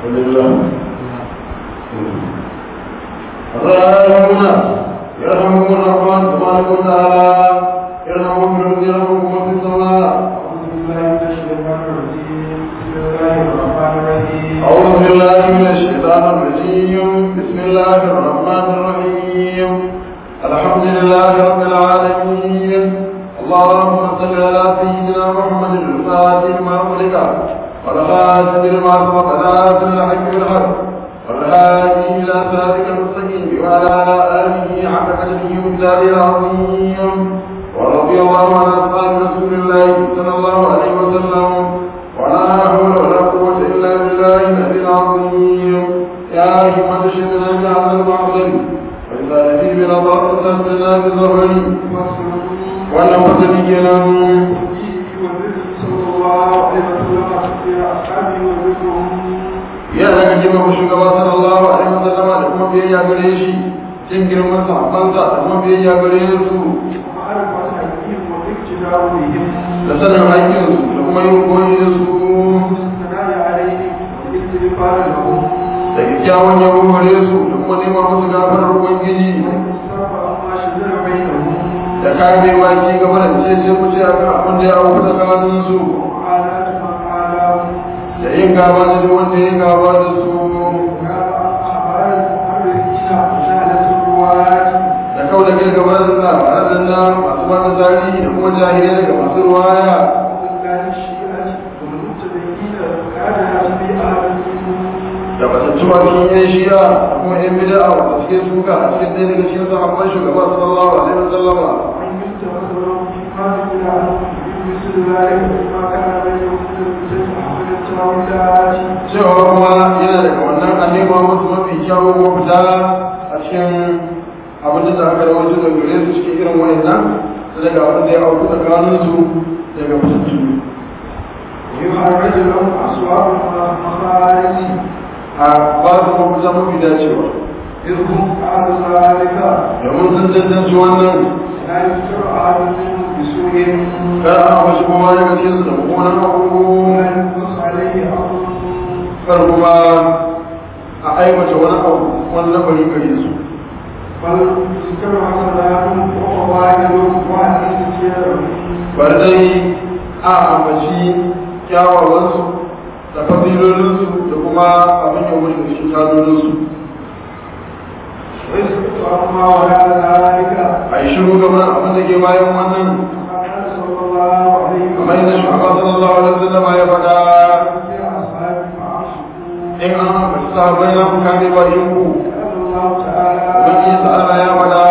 ولله الراحمون يرحمكم الرحمن تبارك وتعالى يرحمكم في الارض يرحمكم في السماء أعوذ بالله من الشيطان الرجيم بسم الله الرحمن الرحيم الحمد لله رب العالمين اللهم صل على سيدنا محمد الفاتح ما أغلق والخاتم لما سبق ناصر الحق بالحق والهادي إلى صراطك المستقيم وعلى آله حق قدره ومقداره العظيم ورضي الله عن أصحاب رسول الله صلى الله عليه وسلم ولا حول ولا قوة إلا بالله العلي العظيم يا همة شدنا بهذا المعظم وإذا نبي بنا ضربة لنا بظهري وأنا متبينا ya daga girma shugaba sallallahu alaihi wasallam da kuma biyayya gare shi cin girman sahabbansa da kuma biyayya gare su da sanin haƙƙinsu da kuma yin koyi da su da kyakkyawan yabo gare su da kuma nema musu gafarar ubangiji da kare baki gaba da ce ce ku ce a kan abin da ya auku tsakanin su da yin gaba da duk wanda ya gaba da su da kau da kai gaba da labaran na masu bada tarihi da kuma jahilai daga masu ruwaya da batattu a cikin yan shiya da kuma yan bida a wata suke suka a cikin ɗaya daga cikin sahabban shugaba sallallahu alaihi wa sallama cewa kuma yana daga wannan a nema musu mafi kyawun mafita a cikin abin da aka rawaito da gare su cikin irin wayannan da daga abin da ya auku tsakanin su daga fitattu يخرج لهم أصوات المخارج a ba su mafita mafi dacewa إذ هم أهل ذلك domin sun cancanci wannan لا يذكر أحد منهم بسوء kar a wasu kuma daga cikin su da mummunan abu ولا ينقص عليه أمر kar kuma a aiwata wani abu wani lamari gare su بل ذكر حسناتهم وفضائلهم وأهل bari dai a ambaci kyawawansu da fasilolinsu da kuma abin yau da shi tazolinsu ويسكت عما وراء ذلك a yi shiru game da abin da ke bayan wannan قال صلى الله عليه kamar yadda shugaba sallallahu alaihi wasallam ya faɗa يا أصحابي فعاشقوا in an ambaci sahabbai na ku kame bakin ku قال الله تعالى ubangiji ta'ala ya faɗa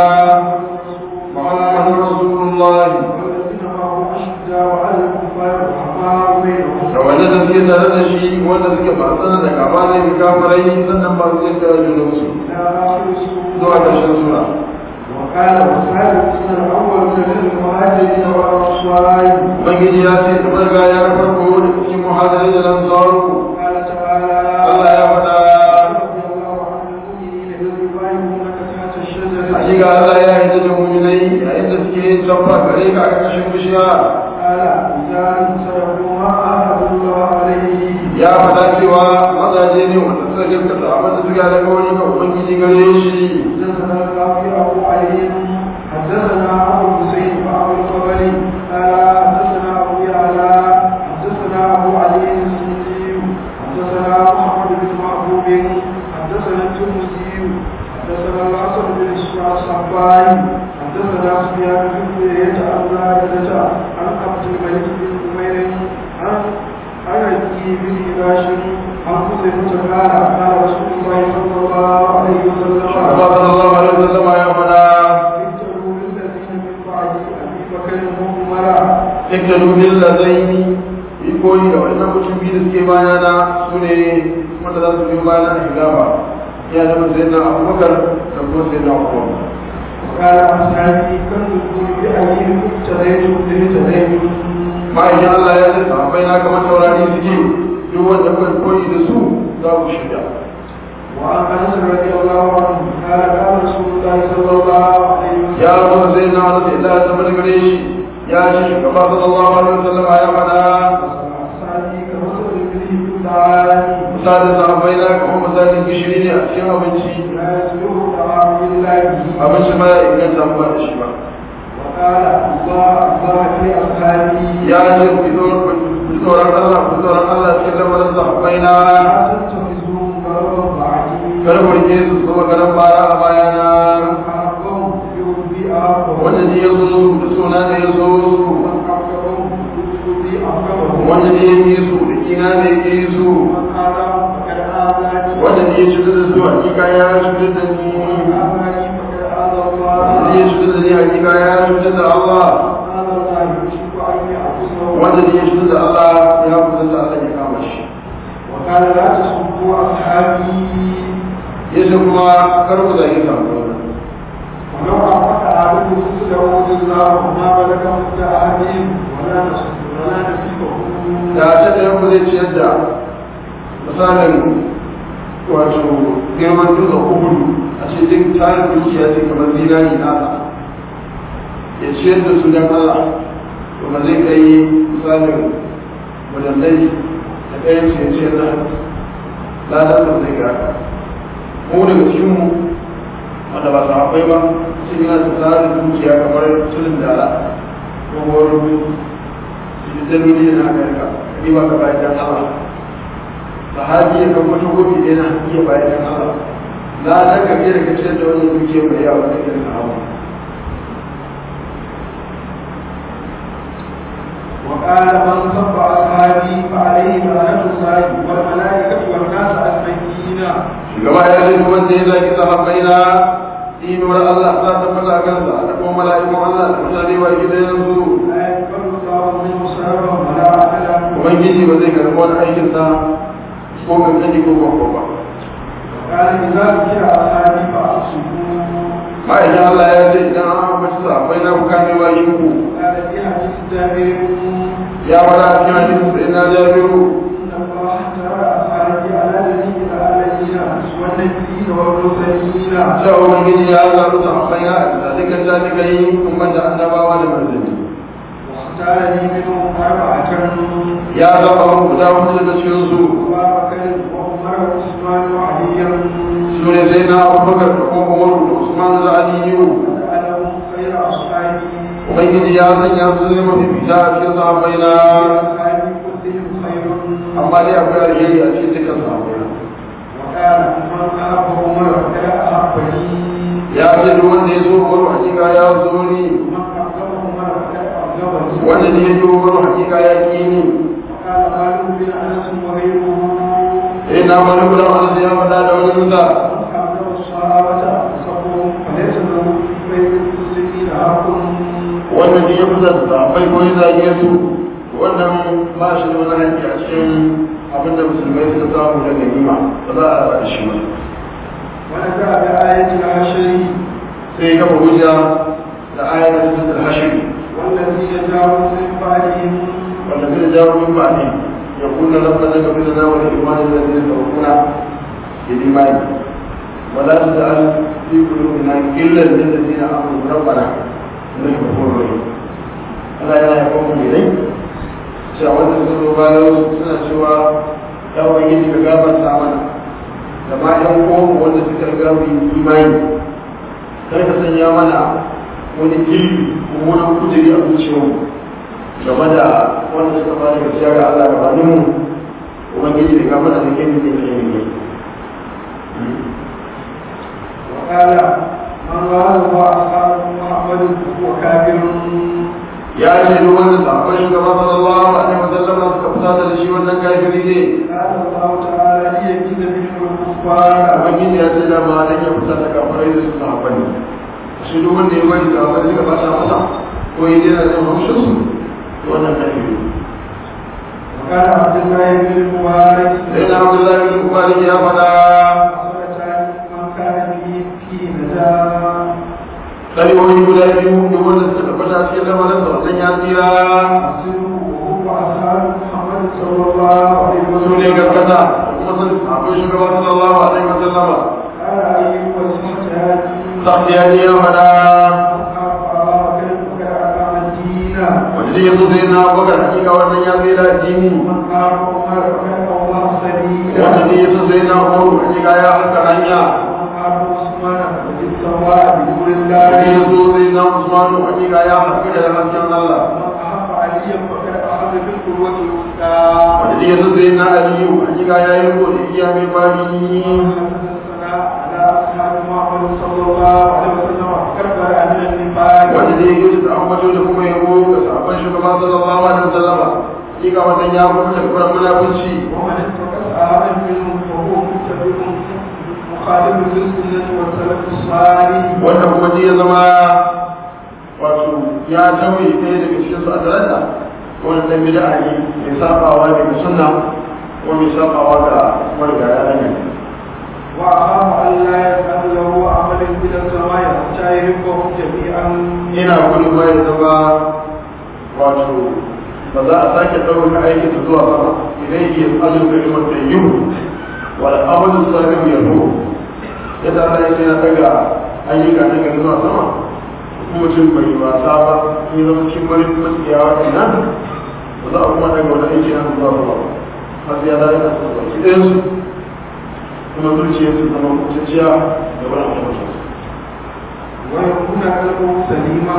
muhammadu rasulullah والذين معه أشداء على الكفار رحماء بينهم da wanda da suke tare da shi wanda suke fasana da kama ne ga kafirai sannan ba su jin da junansu إلى آخر السورة zuwa ƙarshen sura وقال والسابقون الأولون من المهاجرين والأنصار ubangiji ya ce da farga ya ga farko da cikin muhajirai da lansaru قال تعالى Allah ya faɗa رضي الله عن المؤمنين إذ يبايعونك تحت الشجرة hakika Allah ya yi da mu'minai yayin da suke tabba gare ka a ƙarƙashin bishiya قال رجال صدقوا ما عاهدوا الله عليه ya faɗa cewa mazaje ne wanda suka gaskata abin da suka da kawai ga ubangiji gare shi حدثنا القاضي أبو علي حدثنا أبو الحسين وأبو الفضل قال حدثنا أبو يعلى حدثنا أبو علي السندي حدثنا محمد بن محبوب حدثنا الترمذي حدثنا الحسن بن الصحابي حدثنا سفيان بن زيد عن زائدة عن عبد الملك بن عمير عن عن أبي بن هباش عن خزيمة قال قال رسول الله صلى الله عليه وسلم Allah sallallahu alaihi wasallam ya faɗa اكتبوا للذين من بعد ابي بكر وعمر iktalu bil ladaini yi koyi da wannan mutum biyu da suke bayana su ne wanda za su biyo bayana a hilafa ya zama sai na abubakar da kuma sai na umar وقال اصحابي كم تكون بايهم اقتديتم باهتديتم ma'aikin Allah ya ce sahabbai na kamar taurari suke duk wanda kuka koyi da su za ku shirya وعن انس رضي الله عنه قال قال رسول الله صلى الله عليه وسلم ya zo sai na wani sai Allah ya zama gare shi ya ce shugaba sallallahu alaihi wasallam ya faɗa اصحابي كمثل الابل في الدعاني misalin sahabbai na kamar misalin gishiri ne a cikin abinci لا يسلوه طعام إلا به abinci ba ya inganta ba da shi ba وقال الله الله في أصحابي ya ce ku ji tsoron Allah ku ji tsoron Allah cikin lamarin sahabbai na لا تتخذوهم غرضا بعدي kar ku rike su zama garan bara a bayana أحبهم يرضي أحبهم wanda ne ya zo da suna da ya zo su ومن أحبهم يرضي أحبهم wanda ne ya yi su da kina da ya yi su ومن آذاهم فقد آذاني wanda ne ya cutar da su hakika ya cutar da ni ومن آذاني فقد آذى wanda ne الله ya cutar da ni hakika ya cutar da Allah آذى الله يشرك أن يعبده wanda ne ya cutar da Allah ya cutar da Allah ya kama shi وقال لا تسبوا أصحابي yace kuma kar ku zagi sahabbai ولو أعطت أحدكم مثل عود الله ما بلغ مد أحدهم ولا نصف ولا نصيبه da ta da yanku zai ciyar da misalin wato girman dutsen uhudu a ce duk tarin dukiya ce kamar zinari nasa ya ciyar da su don Allah to ba zai kai misalin wadandai da ɗayan su ya ciyar da ladar da zai ga mu daga cikinmu wanda ba su haɓai ba sai yana da tarin dukiya kamar tulin dala ko wani daloli na amerika ni ba ka bayan dan Allah sahabi ya kan wata gobe ɗaya na iya bayan dan Allah na dan ka da kace da wani duke mai yawa da kan sahaba وقال من سب أصحابي فعليه لعنة الله والملائكة والناس أجمعين shugaba ya ce duk wanda ya zaki sahabbai na inuwar Allah ta tabbata kansa da kuma mala'ikun Allah da mutane wa gidan su لا يقبل الله منه سرا ولا عدلا ubangiji ba zai karɓi wani aikin sa ko kankani ko babba ba وقال إذا ذكر أصحابي فأصبوا ma'aikin Allah ya ce idan an ambaci sahabbai na ku kame wa ku قال في حديث جابر ya fara a cikin hadisin sai na jabiru إن الله ترى أصحابي على جميع العالمين والنبيين والمرسلين cewa ubangiji ya zaɓi sahabbai na a dukkan jami'ai kuma da annabawa da manzanni واختار لي منهم أربعة ya zaɓa mu guda hudu daga cikin su أبا بكر وعمر وعثمان وعليا su ne sai na abubakar da kuma umaru da usman da aliyu وجعلهم خير أصحابي ubangiji ya sanya su ne mafi fita a cikin sahabbai na أصحابي كلهم خير amma dai akwai alheri a cikin dukkan sahabbai na وقال من أحب عمر فقد أحبني ya ce duk wanda ya zo umaru hakika ya zo ni ومن أحب عمر فقد أحبني wanda ne ya zo umaru hakika ya ki ni وقال مالك بن أنس وغيره eh na mani kula wanda ya faɗa da wani musa من أحب الصحابة أنصفهم فليس له في بيت المسلمين حق wanda ne ya fita da sahabbai ko ya zage su wannan ba shi da wani haƙƙi a cikin abinda musulmai suka samu da ganima ba za a ba da shi ba ونزع بآية العشر sai ya kafa hujja da ayar da suka hashiri والذين جاءوا من بعدهم wanda zai jawo min ba ne ya kunna rabbana ka bila na wani imanin da zai saukuna bil imani wala taj'al fi qulubina ghillan lil ladina amanu rabbana innaka ghafurur rahim Allah yana yaba mu ne dai cewa wanda suka zo bayan suna cewa ya wani ka gafarta mana da ma yan uwan wanda suka riga mu yi imani kar ka sanya mana wani gilli ko wani kujeri a zuciyarmu game da wanda suka fara gaskiya ga Allah da wani mu ubangiji da kamar da ke ne ne ne وقال من رآه وأصحاب محمد فهو كافر ya ce duk wanda sabon shugaba sallallahu alaihi wa sallam suka fita da shi wannan kafiri ne قال الله تعالى ليميز بهم الكفار ubangiji ya ce da ma dan ya fita da kafirai da su sahabbai shi duk wanda ya bari sahabbai suka bata masa ko ya dena da haushin su to wannan kafiri وقال عبد الله بن المبارك sai na Abdullahi bin Malik ya faɗa حصلتان من كان به في نجاة kalmomi guda biyu duk wanda suka tabbata cikin lamarin sa wannan ya tsira أصله وهو أصحاب محمد صلى الله عليه su وسلم ne gaskata kuma sun akwai shugaba sallallahu alaihi wa sallama قال أيوب السحتان sahiya ne ya faɗa أصحاب أبا بكر وكان أقام الدين wani wanda ya zo zai na bakar hakika wannan ya zai da addini ومن قال عمر فكان الله سبيلا wanda ne ya zo zai na umaru hakika ya haka hanya ومن قال عثمان فقد استوى بنور wanda ya الله zo zai na usmanu hakika ya haka da hasken Allah ومن أحب عليا فقد أخذ بالقوة الوثقى wanda ne ya zo zai na aliyu hakika ya yi riko da iya mai bari حدثنا على أصحاب محمد صلى الله عليه وسلم كبر أهل النفاق wanda ne ya da ambato da kuma yabo ga sabon shugaba sallallahu alaihi wasallam hakika wannan ya kuma da kuma munafunci ومن اتقى أحد منهم فهو متبع مخالف للسنة والسلف الصالح wanda kuma ji ya zama wato ya tauye ɗaya daga cikin su a talata wani ɗan bida ne mai sabawa daga sunna ko mai sabawa ga marigaya na ne وأخاف أن لا يفعل له عمل إلى السماء حتى يحبهم جميعا ina gudun ma ya zama wato ba za a sake ɗaukar aiki da zuwa sama idan yi azun da imar da yiwu wal amalin salim ya ruhu yadda Allah ya ce na daga ayyuka na gari zuwa sama mutum bai wasa ba in zama cikin marin matsiyawa kenan ba za a kuma daga wani aiki na zuwa sama har sai ya dace da su baki ɗayan su kuma zuciya su zama kuciya da wani abu ويكون قلبه سليما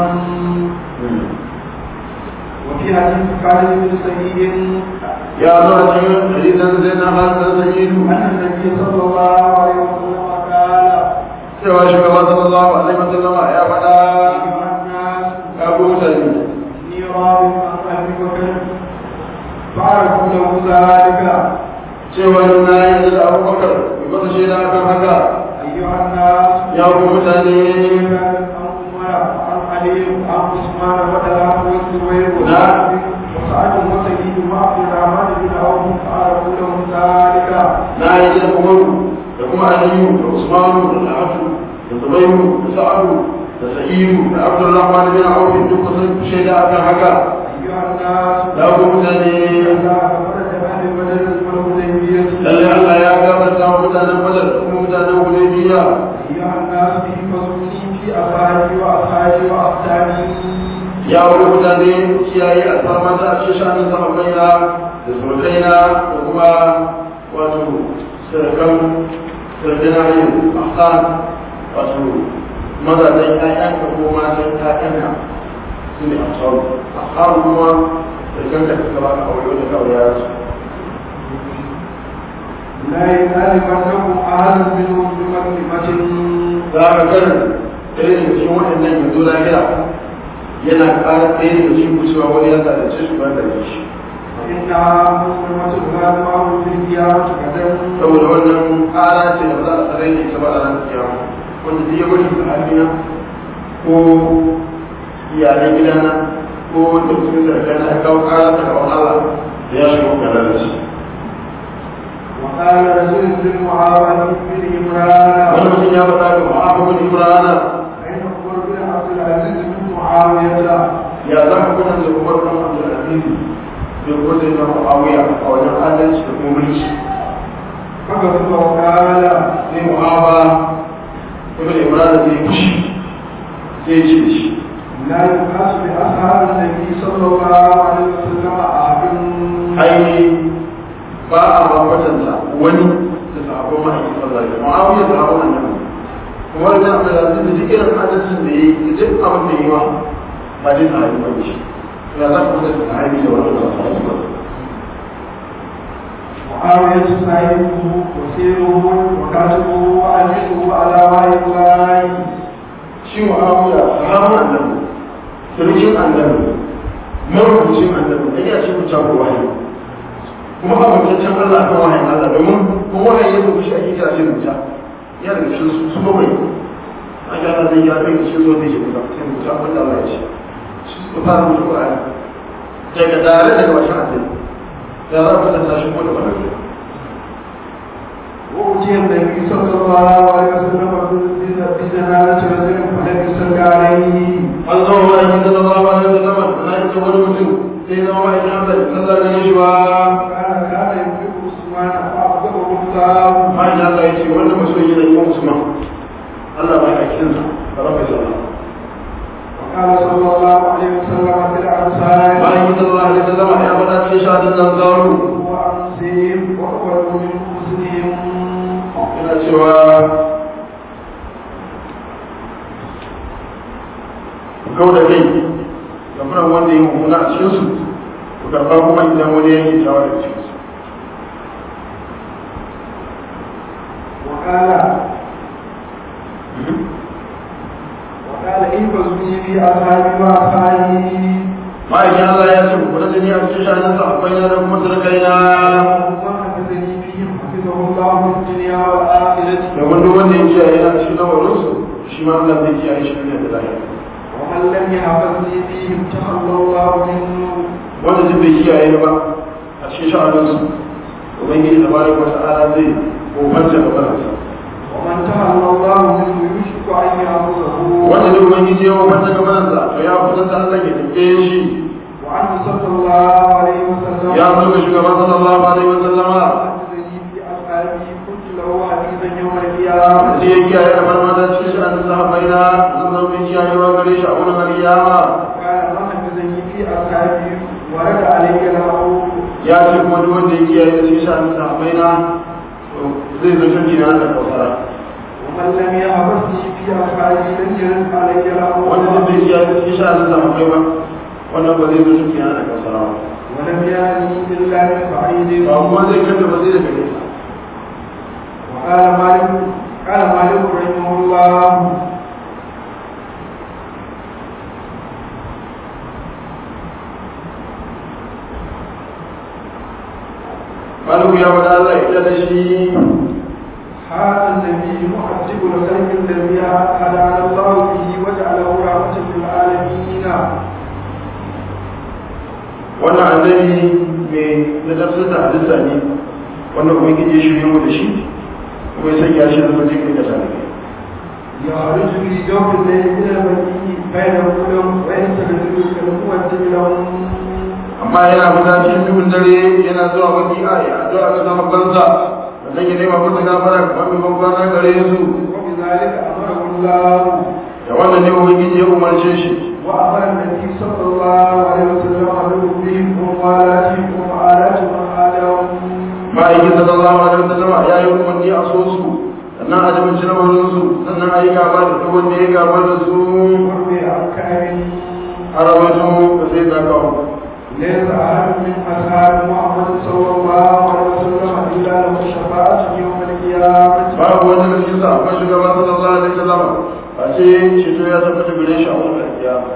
وفي حديث خالد بن سعيد ya zo a cikin hadisan zai na hannun sayidu أن النبي صلى الله عليه وسلم قال cewa shugaba sallallahu alaihi wasallama ya faɗa أيها الناس ya ko mutane إني راض عن أبي بكر فعرفوا له ذلك cewa na yi da abubakar mai masa shaida akan haka أيها الناس ya ko mutane عن عمر عن علي عن عثمان وطلحة والزبير نعم. وسعد وسعيد وعبد الرحمن بن عوف فعرفوا له ذلك na yi da umaru da kuma aliyu da usmanu da na'atu da zubairu da sa'adu da sa'idu da abdurrahman bin auf duk sun shaida akan haka أيها الناس ya ko mutane الله فرج أهل بدر والحديبية lalle Allah ya gafarta wa mutanen badar da kuma mutanen hudaybiya أيها الناس احفظوني في أصحابي وأصحابي وأصحابي ya wani mutane kiyaye alfarma ta a cikin shanin sahabbaina da surukaina da kuma wato sirkan sirkina yin ahsan wato mazajen ƴaƴanka ko matan ƴaƴanka su ne ahsan ahsan kuma sirkan da suka baka aure da kawai ya su لا يعلمنكم أحد منهم بمكلمة za ka kan ɗaya daga cikin waɗannan yanzu lahira yana ƙara ɗaya daga cikin kusurwa wani ya zalunce shi ban da shi فإنها مسلمة لا معه في الديار غدا saboda wannan ƙara ce da ba za a sarai da ita ba a ranar kiyama wanda duk ya bari da halina ko iyalan gidana ko da cikin sarkana ya kawo ƙara ta gaban Allah da ya shiga kanar da shi وقال رسول بن معاوية بن wani عمران mutum ya faɗa ga Muhammad bin Imran أين عمر بن عبد العزيز بن معاوية ya za ka kuna da Umar bin Abdul Aziz da kuma sai na Muawiya a wajen adalci da kuma mulki فكتب وقال sai Muhammad ibn Imran zai fushi sai ce da shi لا يقاس بأصحاب النبي صلى الله عليه وسلم أحد ai ba a bambatanta wani da sahabban ma'aikin sallallahu alaihi wasallam ma'awiya sahabban annabi kuma da abu da zai duk irin hadisin da yayi da duk abin da yayi ma ba dai sahabi ba shi ya za ku da sahabi da wannan sahabi ba معاوية صاحبه وسيره وكاتبه وأمينه على وحي الله shi mu'awiya sahabban annabi sarkin annabi marubucin annabi da ya ce ku ta wahayi kuma amintaccen Allah kan wahayin Allah domin kuma wahayi ya rubuce a kira ce rubuta ya daga cikin su su bakwai an ga Allah zai ya kai cikin zuwa zai rubuta sai rubuta abin da Allah ya ce shi suka fara rubuta Qur'ani daga tare daga bashin annabi da za ku tsaya shi ko da wannan وأتي النبي صلى الله عليه وسلم بجنازة رجل فلم يصل عليه an zama ma'aikin sallallahu alaihi wasallam na ita wani mutum sai zama ma'aikin Allah sallallahu alaihi wasallam كان كان يملك عثمان فأبدأه الله ma'aikin Allah ya ce wannan masoyi ne Imam Usman Allah ba ya kinsa ba za ka sallah وقال صلى الله عليه وسلم في الأنصار nan zaru وأنسهم وأولوا من حسنهم yana cewa kau da kai gafiran wanda ya mummuna a cikinsu ku karɓa kuma idan wani ya yi tawa da cikinsu وقال وقال احفظني في أصحابي وأصحابي ma'aikin Allah ya ce ku da jini a cikin shanin sa akwai na da kuma turkaina ومن حفظني فيهم حفظه الله في الدنيا والآخرة domin duk wanda ya kiyaye yana cikin lamarinsu shi ma Allah zai kiyaye shi ne da lahira ومن لم يحفظني فيهم تخلى الله منه wanda duk bai kiyaye ba a cikin sha'aninsu ubangiji da bari wata ala zai kofanta da baransa ومن تخلى الله منه يشك أن يأخذه wanda duk ubangiji ya kofanta da baransa to ya kusanta Allah ya dake shi وعنه صلى الله عليه وسلم ya mutu shugaban sallallahu alaihi wa sallama حفظني في أصحابي كنت له حديثا يوم القيامة sai ya kiyaye da farmata cikin sha'anin sahabbai na zan zama mai kiyayewa gare shi a wurin alkiyama قال من حفظني في أصحابي ورد علي الهوى ya ce kuma duk wanda ya kiyaye da cikin sha'anin sahabbai na to zai zo shirki na da kausara ومن لم يحفظني في أصحابي لم يرد علي الهوى wanda duk bai kiyaye da cikin sha'anin sahabbai ba wannan ba zai zo shirki na da kausara ba ولم يأني إلا من بعيد ba kuma zai kanta ba zai daga nesa وقال مالك قال مالك رحمه الله maluku ya faɗa Allah ya da shi هذا النبي مؤدب الخلق الذي هدانا الله به وجعله رحمة للعالمين wannan annabi mai ladabtar da halitta ne wannan kuma gije shi mu da shi kuma ya sanya shi zama jikin da tare يخرج في جوف الليل من المدين بين الظلم ويستغفر كالمؤدب لهم amma yana fita cikin duhun dare yana zuwa baki a ya addu'a ga zama banza sannan ya nema musu gafara kamar mai bankwana gare su وبذلك أمره الله da wannan ne ubangiji ya umarce shi وأمر النبي صلى الله عليه وسلم بهم وموالاتهم ومعالات من آلهم ma'aikin sallallahu alaihi wasallam ya yi umarni a so su sannan a jibinci lamarin su sannan a yi gaba da duk wanda ya gaba da su وروي عن كعب a rawaito da sai da kawo ليس أحد من أصحاب محمد صلى الله عليه وسلم إلا له شفاعة يوم القيامة babu wanda da cikin sahabban shugaba sallallahu alaihi wasallam a ce ceto ya tabbata gare shi a wannan kiyama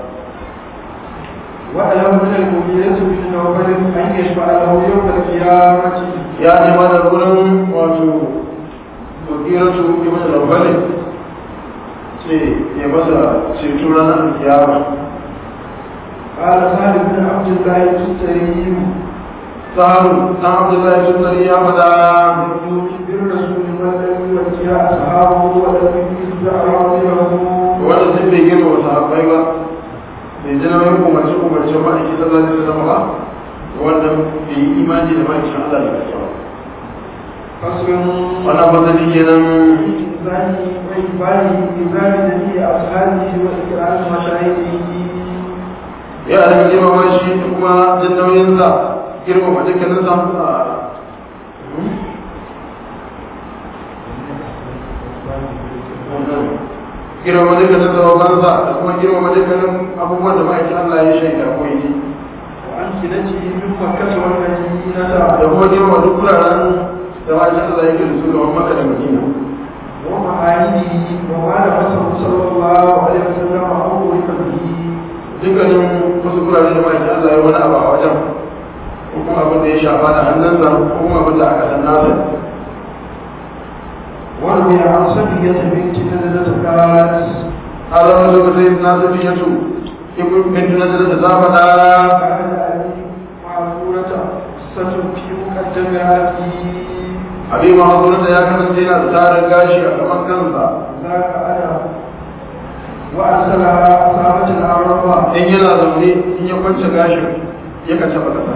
وأله من المؤمنين بن نوفل أن يشفع له يوم القيامة ya ce ma da gurin wato wakilatu ibn al-awwali ce ya masa ceto ranar kiyama قال سالم بن عبد الله التستري sahabu dan abdullahi sunnari ya fada بالرسول من لم يوجه أصحابه ولم يجزع عظيمه wanda sun bai girma wa sahabbai ba bai ji nauyin umarci umarci ma'aiki sallallahu alaihi wasallam ba wanda bai yi imani da ma'aikin Allah da gaskiya ba فصل wannan fasali kenan إنسان وإقباله إكرام جميع أصحابه وإكرام مشاهده ya da girmama shi da kuma jin nauyinsa girmama dukkanin sa girmama dukkanin sababansa da kuma girmama dukkanin abubuwan da ma'aikin Allah ya shaida ko yi وأمثلته من مكة والمدينة da kuma girmama duk wuraren da ma'aikin Allah ya gina su ga Makka da Madina ومعانيه وما لبسه صلى الله عليه وسلم أو به dukkanin wasu wuraren da ma'aikin Allah ya wani abu a wajen ko kuma abin da ya shafa da hannunsa ko kuma abin da aka san nasa وروي عن صفية بنت نزلة قالت a zama lokacin na safiyatu ibn bintu nazar da zafada كان أبي معذورة قصة في مقدم رأسي abin mahazurta ya kasance yana da tarin gashi a gaban kansa ذاك أنا وأرسلها أصابة العرب in yana zaune in ya kwance gashin ya ka taba kasa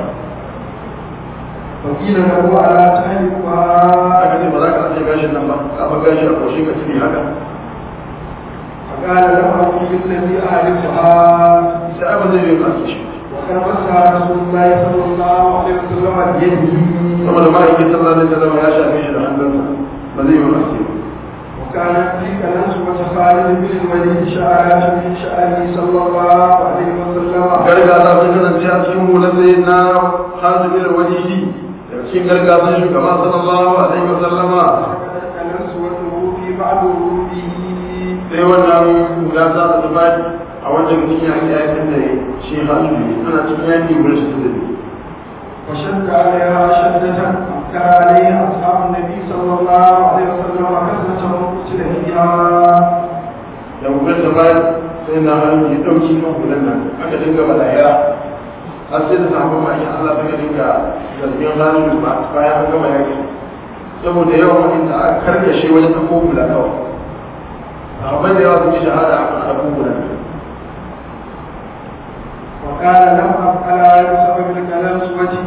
وقيل له ألا تهلكها aka ce ba za ka ajiye gashin nan ba ka ba gashi a koshi ka tafi haka فقال له أبي الذي أهلكها sai abin zai bai kasu shi وقد مسح رسول الله صلى الله عليه وسلم بيده saboda ma'aikin sallallahu alaihi wasallam ya shafe shi da hannunsa ba zai yi wasi وكانت تلك الأنسبة خالد بن الوليد شعرات من شعره صلى الله عليه وسلم gargaza sun kasance a cikin hular sai na hazibin walidi daga cikin gargazan shugaba sallallahu alaihi wasallama فكانت الأنسبة في بعض وروده sai wannan hula za ta tafi a wajen cikin yaki yakin da shi halibi ana cikin yaki wurin su da وشد عليها شدة أنكر عليها أصحاب النبي صلى الله عليه وسلم كثرة من قتل فيها da hular ta bayan sai na halibi ya ɗauki kan hular nan aka dinga balaya har sai da sahabban ma'aikin Allah suka dinga zargin halibi ba bayan an gama yaki saboda yawan wanda aka karkashe wajen ɗauko hula kawai sahabbai da yawa sun yi shahada a kan ɗauko hula وقال لم أفعل بسبب الكلام سوتي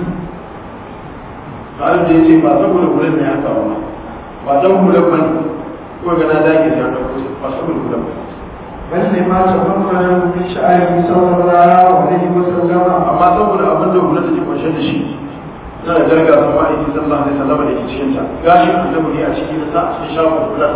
halin da ya ce ba saboda hular ne haka ba ba don hular ba ne ko ga na dage da haka ba saboda hular ba بل لما تفضل من شعره صلى الله عليه وسلم amma saboda abin da hular take kunshe da shi na da jarga sun ma'aiki sallallahu alaihi wasallam da ke cikin ta gashin annabi ne a ciki na sa a cikin shafin hular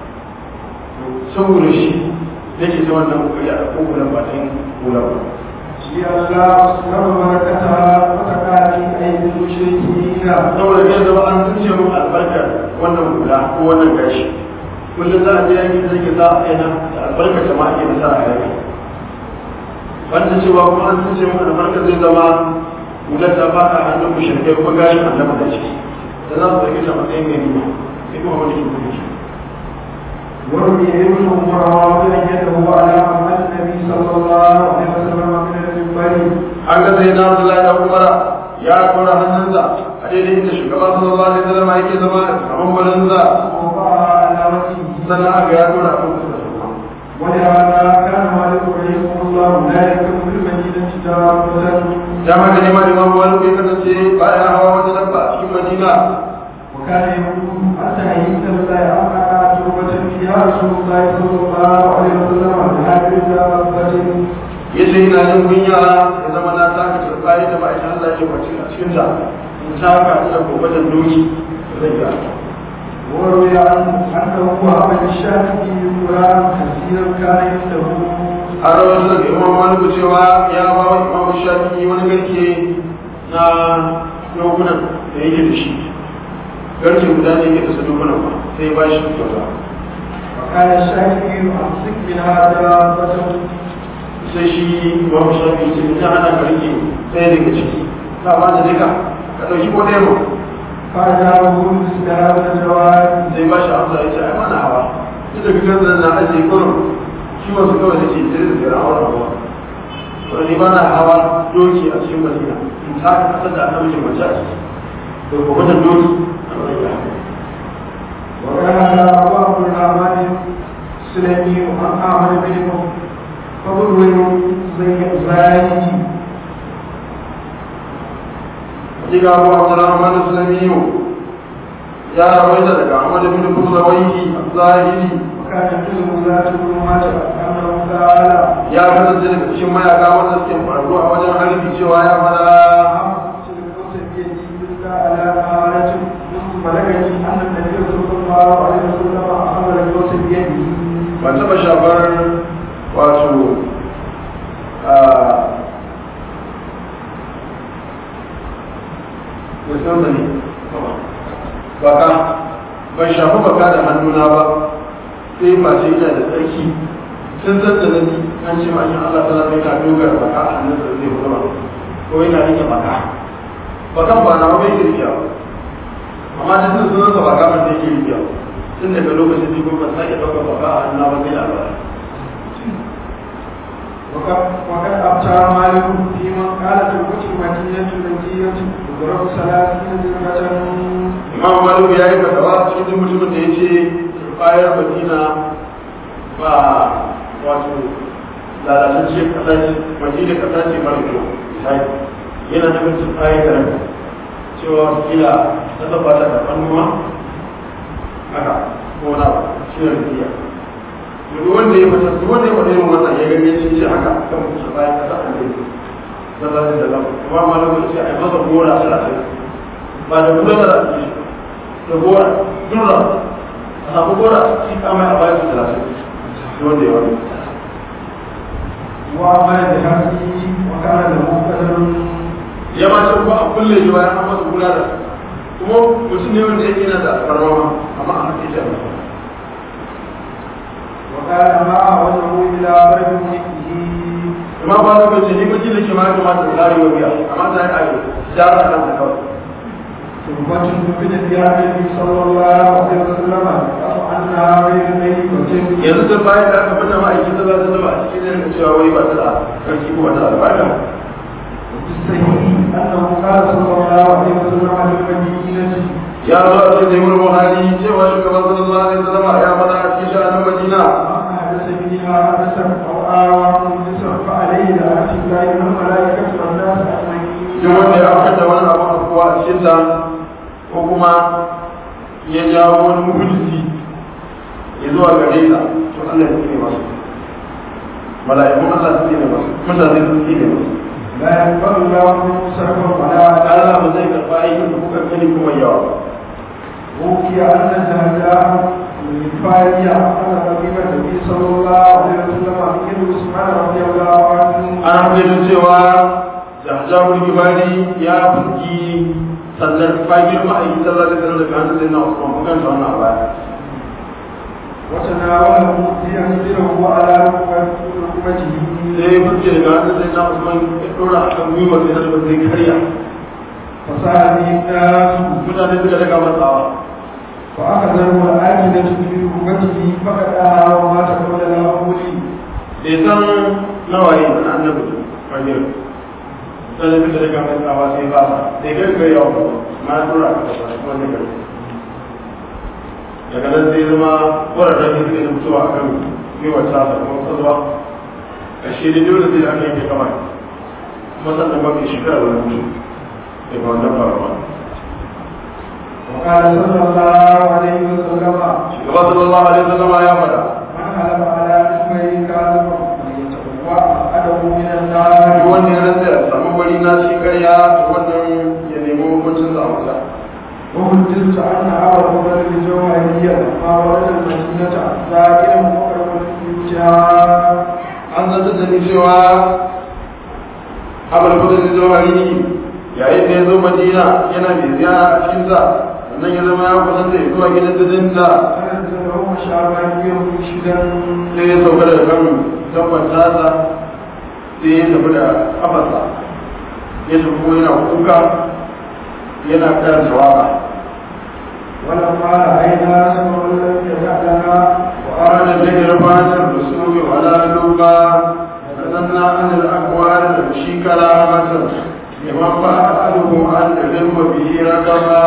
saboda shi yake ta wannan kokari a ɗauko hular ba ta yin hular ba شيء الله أصنع بركتها وتقع في أيدي المشركين saboda kai zama an tunce mu albarkar wannan hula ko wannan gashi kullum za a je yanki da zai sa a yana da albarkar jama'a ke nasara a yanki wanda cewa kuma an tunce mu albarkar zai zama hular ta fada a hannun mushrikai kuma gashin annabi da ciki da za su ɗauki ta matsayin gani ba sai kuma wani ke kuma shi وروي ابن عمر واضعا يده على محمد النبي صلى الله عليه وسلم من المنبر an ga sai na Abdullahi da Umar ya kora hannunsa a daidai inda shugaba sallallahu alaihi wasallam yake zama a mambarinsa ووضعها على وجهه sannan aka ya kora hannunsa ولهذا كان مالك رحمه الله لا يكون في المدينة دابة da haka ne ma imam wani bai kasance baya hawa wata dabba a cikin madina وكان يقول حتى يئس الله أن تربة فيها رسول الله صلى الله عليه وسلم بهذه الدابة ya ce ina jin kunya ya zama na taka turbayi da ma'aikin Allah ke kwace a cikin ta in taka ina gobatar doki zai ga وروي عنه أنه وهب للشافعي قرآن كثيرا كان عنده har wasu daga imam maliku cewa ya ba wa imam shafi'i wani garke na dokunan da yake da shi garke guda ne yake da su dokunan ba sai ba shi kyauta وكان الشافعي أمسك من هذا فتم sai shi imam shafi'i ce ina ana ka rike ɗaya daga ciki na ba da duka ka ɗauki ko ɗaya ma فأجابه باستهاب الجواب sai ba shi amsa ya ce ai mana hawa duk da fitar da na ajiye kurum shi wasu kawai da ke sai da tsira hawa hawa to ni ba na hawa doki a cikin madina in ta ka kasar da annabi mace a ciki to ko wata doki a madina وكان أبو عبد الرحمن السلمي عن أحمد بن فضل زي زاهي Diga Abu Abdurrahman Islamiyu ya rawaita daga Ahmad bin Kurawaihi Zahiri وكان يجوز ذات الظلمات أنه قال ya kasance daga cikin mayaka wanda suke faru a wajen harbi cewa ya fara أمسك القوس بيدي إلا على آلة بلغني أن النبي صلى الله عليه وسلم أخذ القوس بيده ban taɓa shafar wato a musamman ne baka ban shafi baka da hannuna ba sai mace ina da tsarki sun tattala ni an ce ma'ayin Allah ta zama ka dogara baka a hannun sa zai zama ko yana rike baka bakan ba na wani yake rike ba amma da sun sunansa baka ban da yake rike ba tun daga lokacin da kuma sake ɗaukar baka a hannuna ba sai labari وقد وقد أبتى مالك في من قال تربة المدينة التي تضرب ثلاثين درجة imam maliku ya yi fatawa cikin duk mutumin da ya ce bayar madina ba wato lalatacciyar kasa ce madina kasa ce mara kyau misali yana da mutum bayar da rai cewa kila ta tabbata da hannuwa haka ko na shi ne rufiya duk wanda ya fata duk wanda ya fata irin wannan ya gani ya ce haka kan mutum bayan kasa an zai sallallahu alaihi wasallam kuma malamin ce ai masa gora talatin ba da gora da ake da gora dura a samu gora shi kama a bayan talatin wanda ya wani وعمل بحقه وكان له قدر ya ma ce kuma a kulle shi bayan an masa gora da kuma mutum ne wanda yake na da farmama amma a haƙe shi وكان ما وجهه إلى بلد ملكه amma ba da bace ni bace da ke ma kamata da tsari wa biya amma da ai jara kan ta kawai تربة من ديار النبي صلى الله عليه وسلم أنها غير ميتة yanzu da bayan da aka fita ma'aikin da za ta zama a cikin yankin cewa wai ba ta da karfi ko ba ta da albarka الصحيح أنه قال صلى الله عليه وسلم عن المدينة ya zo a cikin jami'ar buhari cewa shugaban sallallahu alaihi wasallam ya faɗa a cikin sha'anin madina من حدث منها حدثا أو آوى مجلسا فعليه لعنة الله والملائكة والناس duk wanda ya أجمعين afkata wani abu a kuwa a cikin ta ko kuma ya jawo wani muhulci ya zuwa gare ta to Allah ya tsine masu mala'ikun Allah su tsine masu mutane su tsine masu لا يقبل الله منه سرفا ولا عدلا Allah ba zai karɓa aikin da kuka gani kuma yawa ba أوكي أن الزهداء من فارية أن قريب النبي صلى الله عليه وسلم من عثمان رضي الله عنه an hamdulillah cewa jahjahul gibari ya fuski sannan fagir ma'aiki sallallahu alaihi wasallam daga hannun sayyidina Usman mun kanta wannan a baya وتناوله لينزله على ركبته sai ya fuske daga hannun sayyidina Usman ya dora a kan gwiwar sai na zai karya فسأل به الناس mutane suka daga matsawa فأخذه العاجلة في ركبته فقدها ومات قبل الأول bai san nawaye wani annabi fagir sai da suka daga matsawa sai ba sa sai gaggai yawa ma ya dora a kan kuma ne karya daga nan sai zama ƙwararren da suke mutuwa a kan gwiwar tasa kuma kwazuwa a shi da dole sai aka yanke kama kuma sannan mafi shekara wani mutu daga wannan faruwa وقال صلى الله عليه وسلم shugaba sallallahu alaihi wasallama ya faɗa من حلف على اسمه كاذبا فليتبوأ مقعده من duk النار wanda ya rantsa ya samu wani na shi karya to wannan ya nemi hukuncin sa a wuta وحدثت أن أبا بكر الجوهرية ما ورد المدينة زائرا مقربا بيوتها an zanta da ni cewa abul fadl al-jawhari yayin da ya zo madina yana mai ziyara a cikin sa sannan ya zama ya kusanta ya zuwa gidan dadinta فنزله شعبان مرشدا sai ya sauka daga kan dabbar tasa sai ya tafi da kafarsa ya tafi kuma yana kuka yana karanta waka ولما رأينا سمع لم يدع لنا وقال الذكر فات الرسول ولا لبا فنزلنا عن الاقوال نمشي كرامة لمن فعله ان العلم به رقبا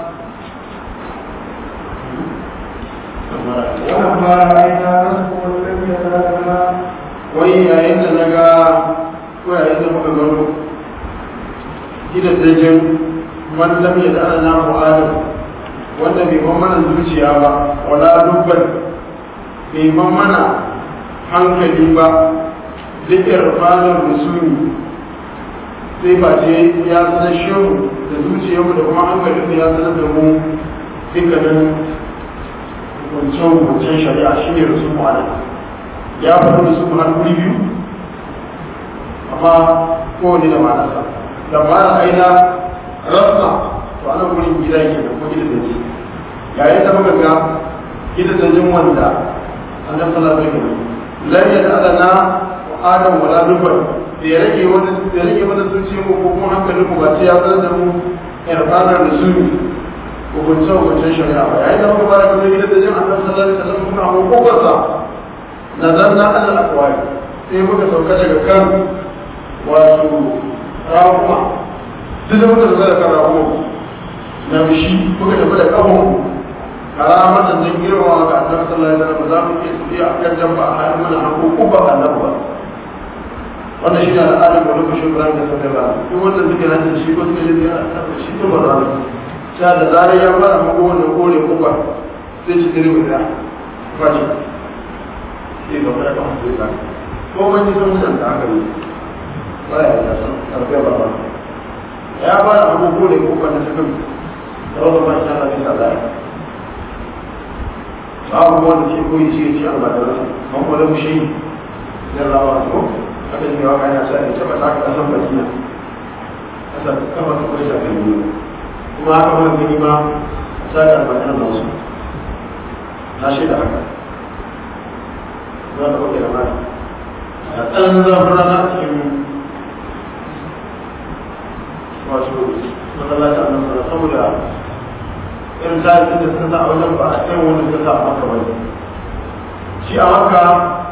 ولما رأينا سمع لم يدع لنا wai yayin da na ga ko yayin da muka gano gidan dajin man lam ya da ana namu adam wanda bai ban mana zuciya ba wala dubban bai ban mana hankali ba zikir fadar rusuli sai ba ce ya sanar shehu da zuciyarmu da kuma hankalin ya sanar da mu dukkanin wancan shari'a shi ne rasu mu'adam ya faɗi da su har guri biyu amma kowane da ma'anarsa da ma'ana aina rasa to ana gurin gida ke da kuma gida da ji yayin da muka ga gida da jin wanda annabi sallallahu alaihi wasallam lam yad'alana wa adam wala dubar da ya rage wani da ya rage wani zuciya ko kuma hankalin mu ba sai ya zama da mu irfanar da su hukunce hukuncen shari'a ba yayin da muka fara ga gida da jin annabi sallallahu alaihi wasallam kuma hukunarsa nazarna alal aqwali sai muka sauka daga kan wato rahuma duk da muka sauka daga kan rahuma na bishi muka tafi da kafin karamatan don girma ga annabi sallallahu alaihi wasallam za mu iya tafiya a kan jamba a halin mana hanko ko ba annabi ba wannan shi ne al'adar da lokacin Ibrahim da sauka ba duk wanda suke hajjin shi ko suke yin yana shi to ba za mu sha da zarar ya fara mako wannan kore ko ba sai ci tare mu da fashi sai ga fara kan sai ko man ji sun da aka yi ba ya yi san karfe ba ba ya ba da abubuwa da kuma na cikin da wasu ba shi ana bisa da abubuwan da ke koyi ce ce a madarasa man wala mushe da rawa ko aka yi wa kana sai ya taba saka kasan madina kasan kafa ta koyi shafi ne kuma haka ma gani ma saka madina na wasu na shaida haka za ta koyi da mata a tsanan zafin rana a cikin wato masallacin annabi saboda irin tarihin da suka sa a wajen ba a irin wanda suka sa a maka wani shi a maka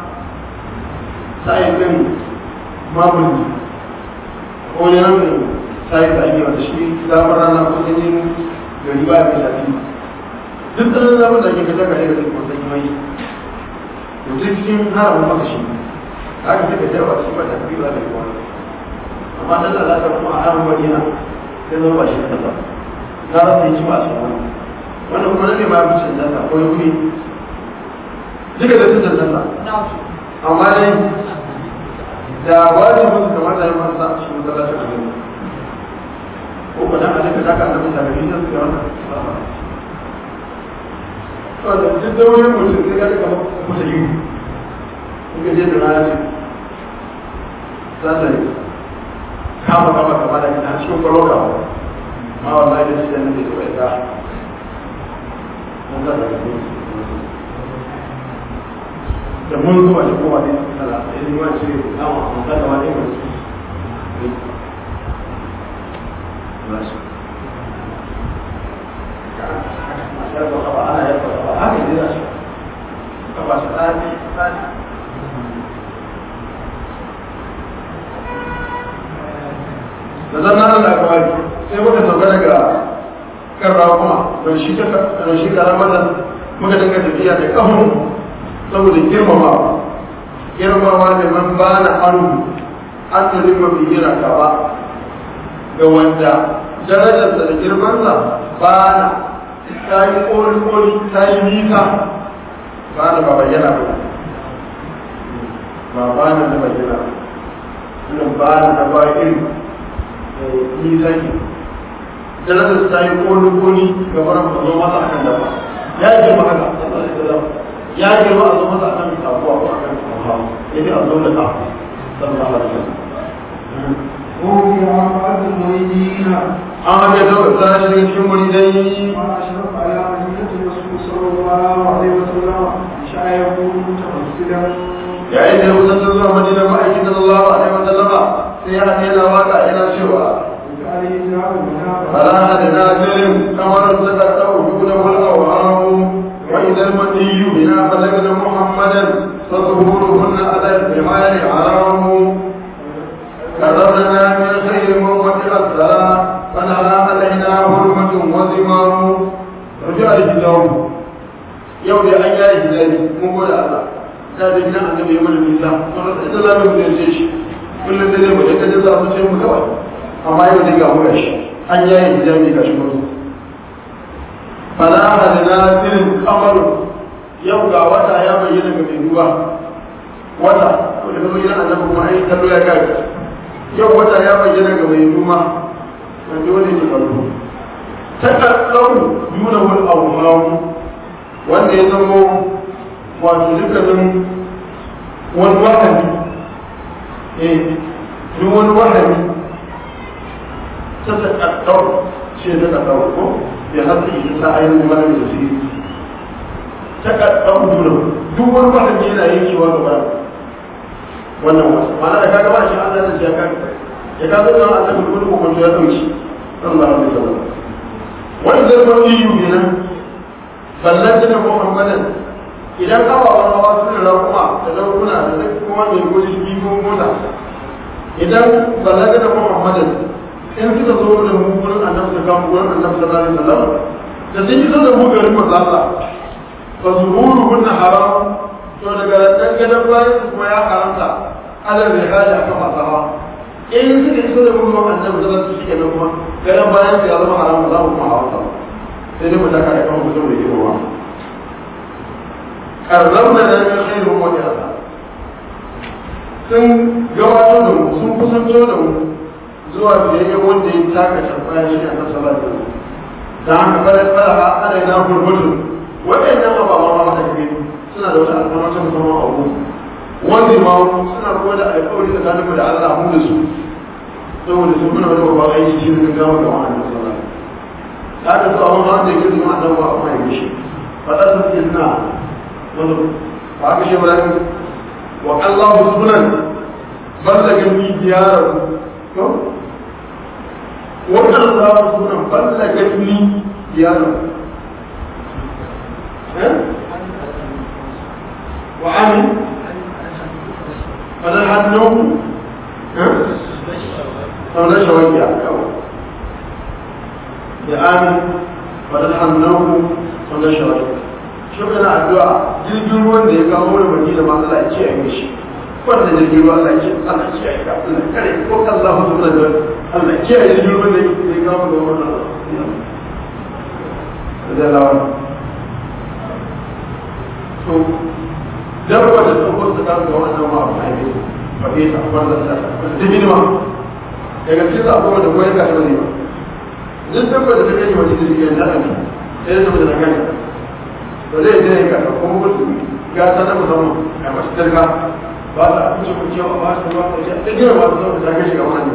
sa'in din mamuli ko ne nan sa'in da ake wata shi zafin rana ko sanyin gari ba mai shafi duk tsanin zafin da ake fita gare da kuma sanyi mai to duk cikin haramun maka shi haka sai ka jarwa shi ba ta fi ba da kuma amma ta da lafiya kuma a haramun madina sai zama ba shi da kasa za su yi ciwa su wani wannan kuma ne ma fi cancanta ko yi duka da su cancanta amma dai da wani musu kamar da yi masa shi ne zala shi a gani ko ba dan alaka da ka annabi da nabi sai ga wannan to da duk da wani mutum sai ga kamar kusa yi kuka je da rana ce za ta yi kama kama kama da ita cikin kwallo kawo ma wallahi da shi da nake so ya mun ga da da mun zuwa da kowa ne sala sai ni wani shi na wa mun ga da wani mun da zan nan da kawai sai muka sauka daga kan rakuma don shi don shi karamar nan muka dinga tafiya da kahun saboda girmama girmama da man ba na anu an da limma bi yana gaba ga wanda darajarsa da girmansa ba na ta yi koli-koli ta yi nisa ba na ba bayyana ba ba ba na da bayyana ba na da ba irin nisa ke darajar ta yi koli-koli ga wani ba zo masa akan dafa ya girma haka ya girma a zo masa akan sabuwa ko akan sabuwa ya fi a zo da ta sallallahu alaihi wasallam وفي عقد المريدين an haka ta wata shi daga cikin muridai وأشرف على مدينة الرسول صلى الله عليه وسلم شايعه متمثلا yayin da ya kusantar zuwa madina ma'aikin sallallahu alaihi wasallama sai ya haɗe yana waka yana cewa عليه الله المنافق فلا أحد نازل كما تتقطع دونه الأوهام وإذا المني بنا بلغنا محمدا فظهورهن على الجمال حرام كرمنا من خير موت السلام فنرى علينا حرمة وزمام رجع الهجاب يوم أن يا هجاب مقول الله da da gidan annabi ya mana nisa to da ita za mu ziyarce shi kullum da zai mu da kaje za mu ce mu kawai amma yau dai ga mu shi an yaye hijabi ga shi mutu fala hadana tilin kamaru yau ga wata ya bayyana ga mai ruwa wata to da kuma gidan annabi kuma ai kallo ya kai yau wata ya bayyana ga mai ruwa wanda wani ne kallo ta kallau yuna wal awham wanda ya zamo wato dukkanin wani wahani eh duk wani wahani ta takaddau ce ta takaddau ko ya hasa ita sa ainihin mana da su takaddau duna duk wani wahani yana yankewa gaba wannan wasu ma'ana da kaga ba shi Allah da ya kaga ya kaga da Allah da kullu ko ya dauki sallallahu alaihi wasallam wani zai ba yi kenan ballan da Muhammadan idan ababen hawa suna rakuma da laukuna da duk kuma mai gudu shi ko mota idan balaga da muhammadin in suka zo da mu gurin annabi da kan gurin annabi sallallahu alaihi wasallam da sun yi da mu garin mazalla fa zuhuru hunna haram to daga dan gadan bayan su kuma ya haramta ala rihali akan masu hawa in suka iso da mu gurin annabi sallallahu alaihi wasallam kuma gadan bayan su ya zama haram za mu kuma hawa sai dai mu taka da kan mutum da ke ruwa karramna da min khairin wa jasa sun gabatar da mu sun kusanto da mu zuwa biyayyen wanda ya taka shafaya shi a kan salar da da haka kada kada a ana na gurgurdu waɗannan ababen ma da ke suna da wata alfarma ta musamman a gu wanda ma suna kuma da alƙawari tsakanin mu da Allah mu da su saboda sun muna wani babban aiki shi ne gawa ga wannan sallah ta haka su abin ma da yake zuwa annabi ba a mai gishi faɗa su ke suna wani ba ka shi ba wa Allah sunan ballaga ni diyarahu to wannan Allah sunan ballaga ni diyarahu eh wa amin fadal hannu eh fadal shawakiya ya amin fadal hannu fadal shawakiya shi kana addu'a jirgin ruwan da ya kawo wani baki da masu Allah ya ce a yi shi wanda jirgin ruwa Allah ce Allah ce ya ga Allah kare ko Allah hu subhanahu wa ta'ala Allah ce ya jirgin ruwan da ya kawo ga wannan da lawan to dan wanda ta ko ta ga wannan ma ba ai ba ke ta wanda ta da minima daga cikin abubuwan da koyar da shi ne duk dabba da take wani jirgin da ne sai da da kan ba zai je ka ko mutu ga ta da musamman a masu dirka ba ta abinci ko cewa ba su ba ta ta gina ba su zama ta gashi ga wani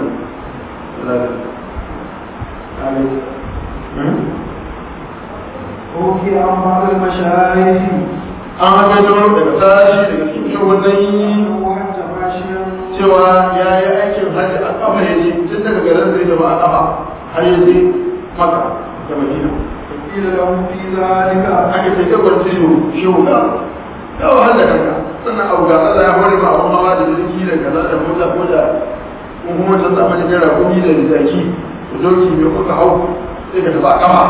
Oke an ba da mashayikh an haka don daga tashi daga cikin shugabanni hatta fashiyan cewa ya yi aikin hajji a kafa ya je tun daga garin zai zama a kafa har ya je maka da madina ila lahu fi zalika aka ce ta kwanci shehu ga ya wahala kanka sannan abu ga Allah ya hore ma abun hawa da jirgi da kaza da mota ko da mun kuma ta samu da jira kuɗi da zaki da doki mai kuka hau sai ka tafi a kafa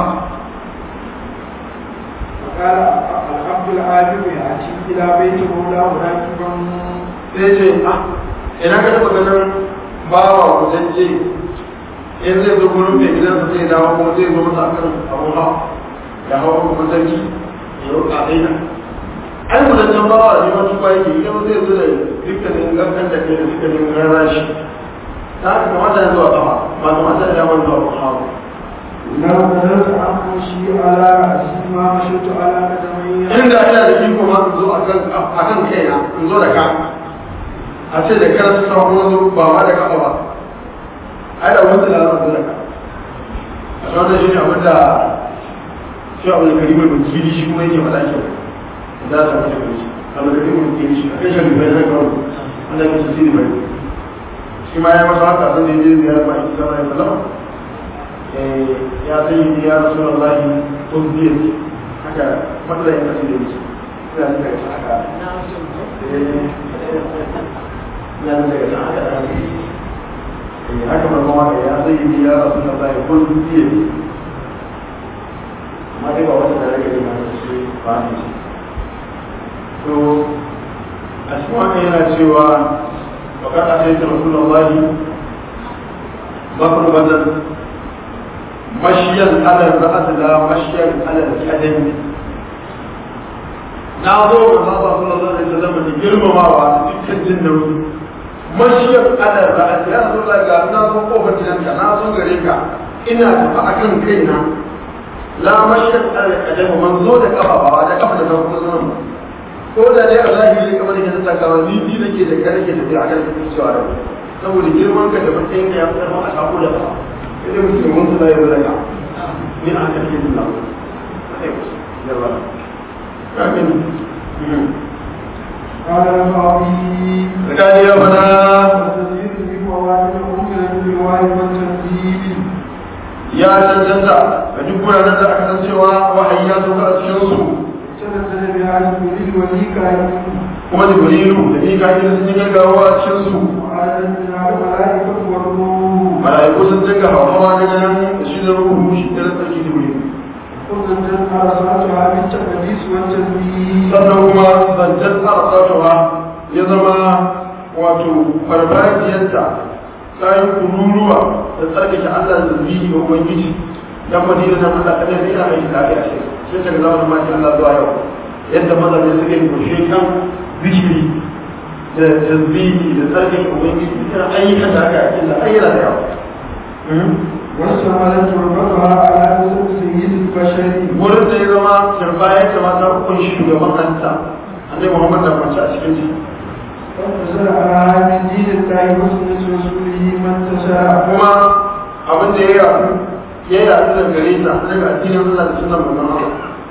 قال العبد العابد يأتي إلى بيت مولاه راكبا sai ce ah ina ka taɓa ganin bawa kutacce in zai zo gurin mai gidansa zai dawo kuma zai zo masa akan abun hawa ya hawa kuma sarki ya roƙa daina ai mutancan bawa ne wani kwa yake idan zai zo da dukkanin gangan da kai da dukkanin rarrashi ta haka kamata ya zuwa kafa ba kamata ya damar zuwa kuma hawa لا بلغت عن مشي على رأسي ما مشيت على قدمي inda ina da iko ma in zo akan akan kaina in zo da ka a ce da kar su samu zo ba ma da kafa ba ai da wanda da zo da ka a wannan shi ne abin da shi abu da karimar bukiri shi kuma yake faɗa ke za ta mace kai shi abu da karimar bukiri shi a kai shi bai zai kawo wanda ke su siri bai shi ma ya masa haka sun da ya je ziyarar ma ita sama ya sallama ya sai ya rasu wallahi kun biya haka matsayin kasu da yake ina da daga haka ina da daga haka da haka haka mai kuma ya sai ya rasu wallahi kun biya amma dai ba wata da rage da masu shi ba ne to a cikin wannan yana cewa wakar a sai ta rasu wallahi bakar bazan مشيا على الرأس لا مشيا على القدم ناظر الله صلى الله عليه وسلم يجرم ما وعد تكجن مشيا على الرأس يا رسول الله قال ناظر قوة جنانك ناظر غريكا إنا تفأكن كينا لا مشيا على القدم منظور كفا بعد كفا نفسه سنم ko da dai Allah ya yi kamar yadda ta kawo ni ni nake da kare ke tafiya a kan cewa saboda girman ka da matsayin ka ya fitar ma a sako da ba sai musulmin su zai zaka ni a kan yin nan yawa kamin قال البعضي zakani ya fada التزيد بفوائد أمر بالواجب والتنزيل ya cancanta ga duk wuraren da aka san cewa wahayi ya sauka a cikin su تنزل بها جبريل وميكائيل kuma jibrilu da mika'il sun yi gaggawa a cikin su وعدد منها الملائكة والروح mala'iku sun dinga hawa daga nan da shi da ruhu shi da sarki jibrilu وزدت أرسلتها بالتقديس والتنزيل sannan kuma zancen arsatuwa ya zama wato farfajiyarta ta yi kururuwa da tsarkake Allah da zubi ga Ubangiji dan madina nan Allah kadai ne yana aiki da aka yi sai ta ga zama ma Allah zuwa yau yadda mazaje suke kushe kan zikiri da tasbihi da tsarkin ubangiji irin ayyukan da aka yi da ayyuka da yawa واشتملت تربتها على نسب سيد البشر wurin da ya zama turba ya kamata kunshi shugaban hanta annabi muhammad da kwanci a cikin shi فزرعها من دين الله وسنة رسوله من تشاء kuma abin da ya yaɗu ya yaɗu da gare ta daga addinin Allah da sunan manzon Allah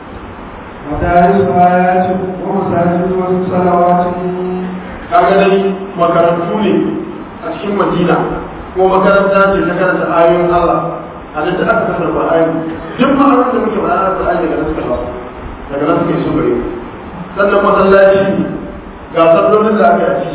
مدارس آيات ومساجد وصلوات kaga dai makarantu ne a cikin Madina ko makaranta ce ta karanta ayoyin Allah a nan da aka kasar Qur'ani duk ma'anar da muke ma'anar Qur'ani daga nan suka shafa daga nan suka yi su gare mu sannan masallaci ga sallolin da aka yi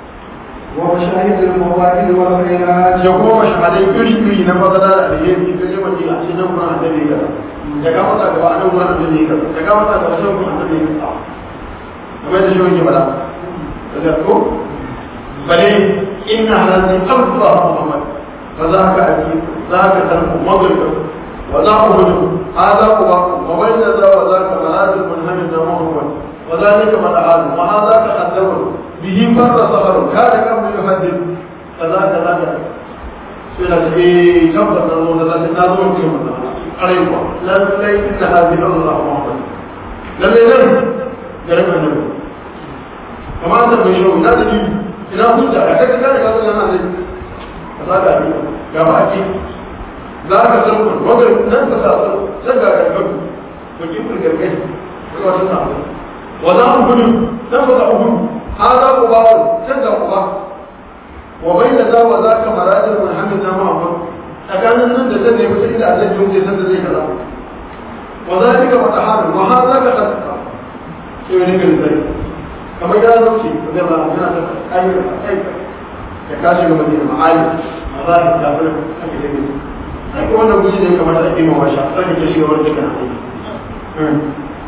ومشاهد المواهب والخيرات ya kuma shahadai iri iri na fadala da alheri ta je Madina a cikin Qur'an annabi ga ya ga mata gaba a nan Qur'an annabi ga ya ga mata gaba shan Qur'an annabi ga kamar da shi wani bala da ko bale inna halati Allah Muhammad fa zaka aki zaka tarku maghrib wa za ku hudu hada ku ba wa bayna za wa zaka maradul munhamid da Muhammad wa zalika mad'ad wa hada ka qaddamu bihi marra sahar kana kam yuhaddith kaza kaza kaza sai da ce tabbata na zo da zai na zo ce mun arai ko lallai inna hadhihi Allah Muhammad lallai nan garin annabi kamar da bai shi na da ni ina hujja a kai ka ga wannan nan ne za ka yi ga ba ki za ka san ku wagar nan ka sa san san ga ga ku to ki ku ga kai ko wata sa wa za ku gudu dan ba ku gudu hada ku ba san ga ku ba wa bayna za wa za ka marajin muhammad na muhammad tsakanin nan da zai mutu inda Allah ya wuce san da zai kaza wa zalika fatahana wa hadha ka qad sai ne ga zai kamar ya zauce da ba yana da ayyuka ayyuka ya kashi ga madina ma'ali a zahir da fara ake da gani ai ko wannan guji ne kamar da ake mawa sha sai ke shiga wani cikin aiki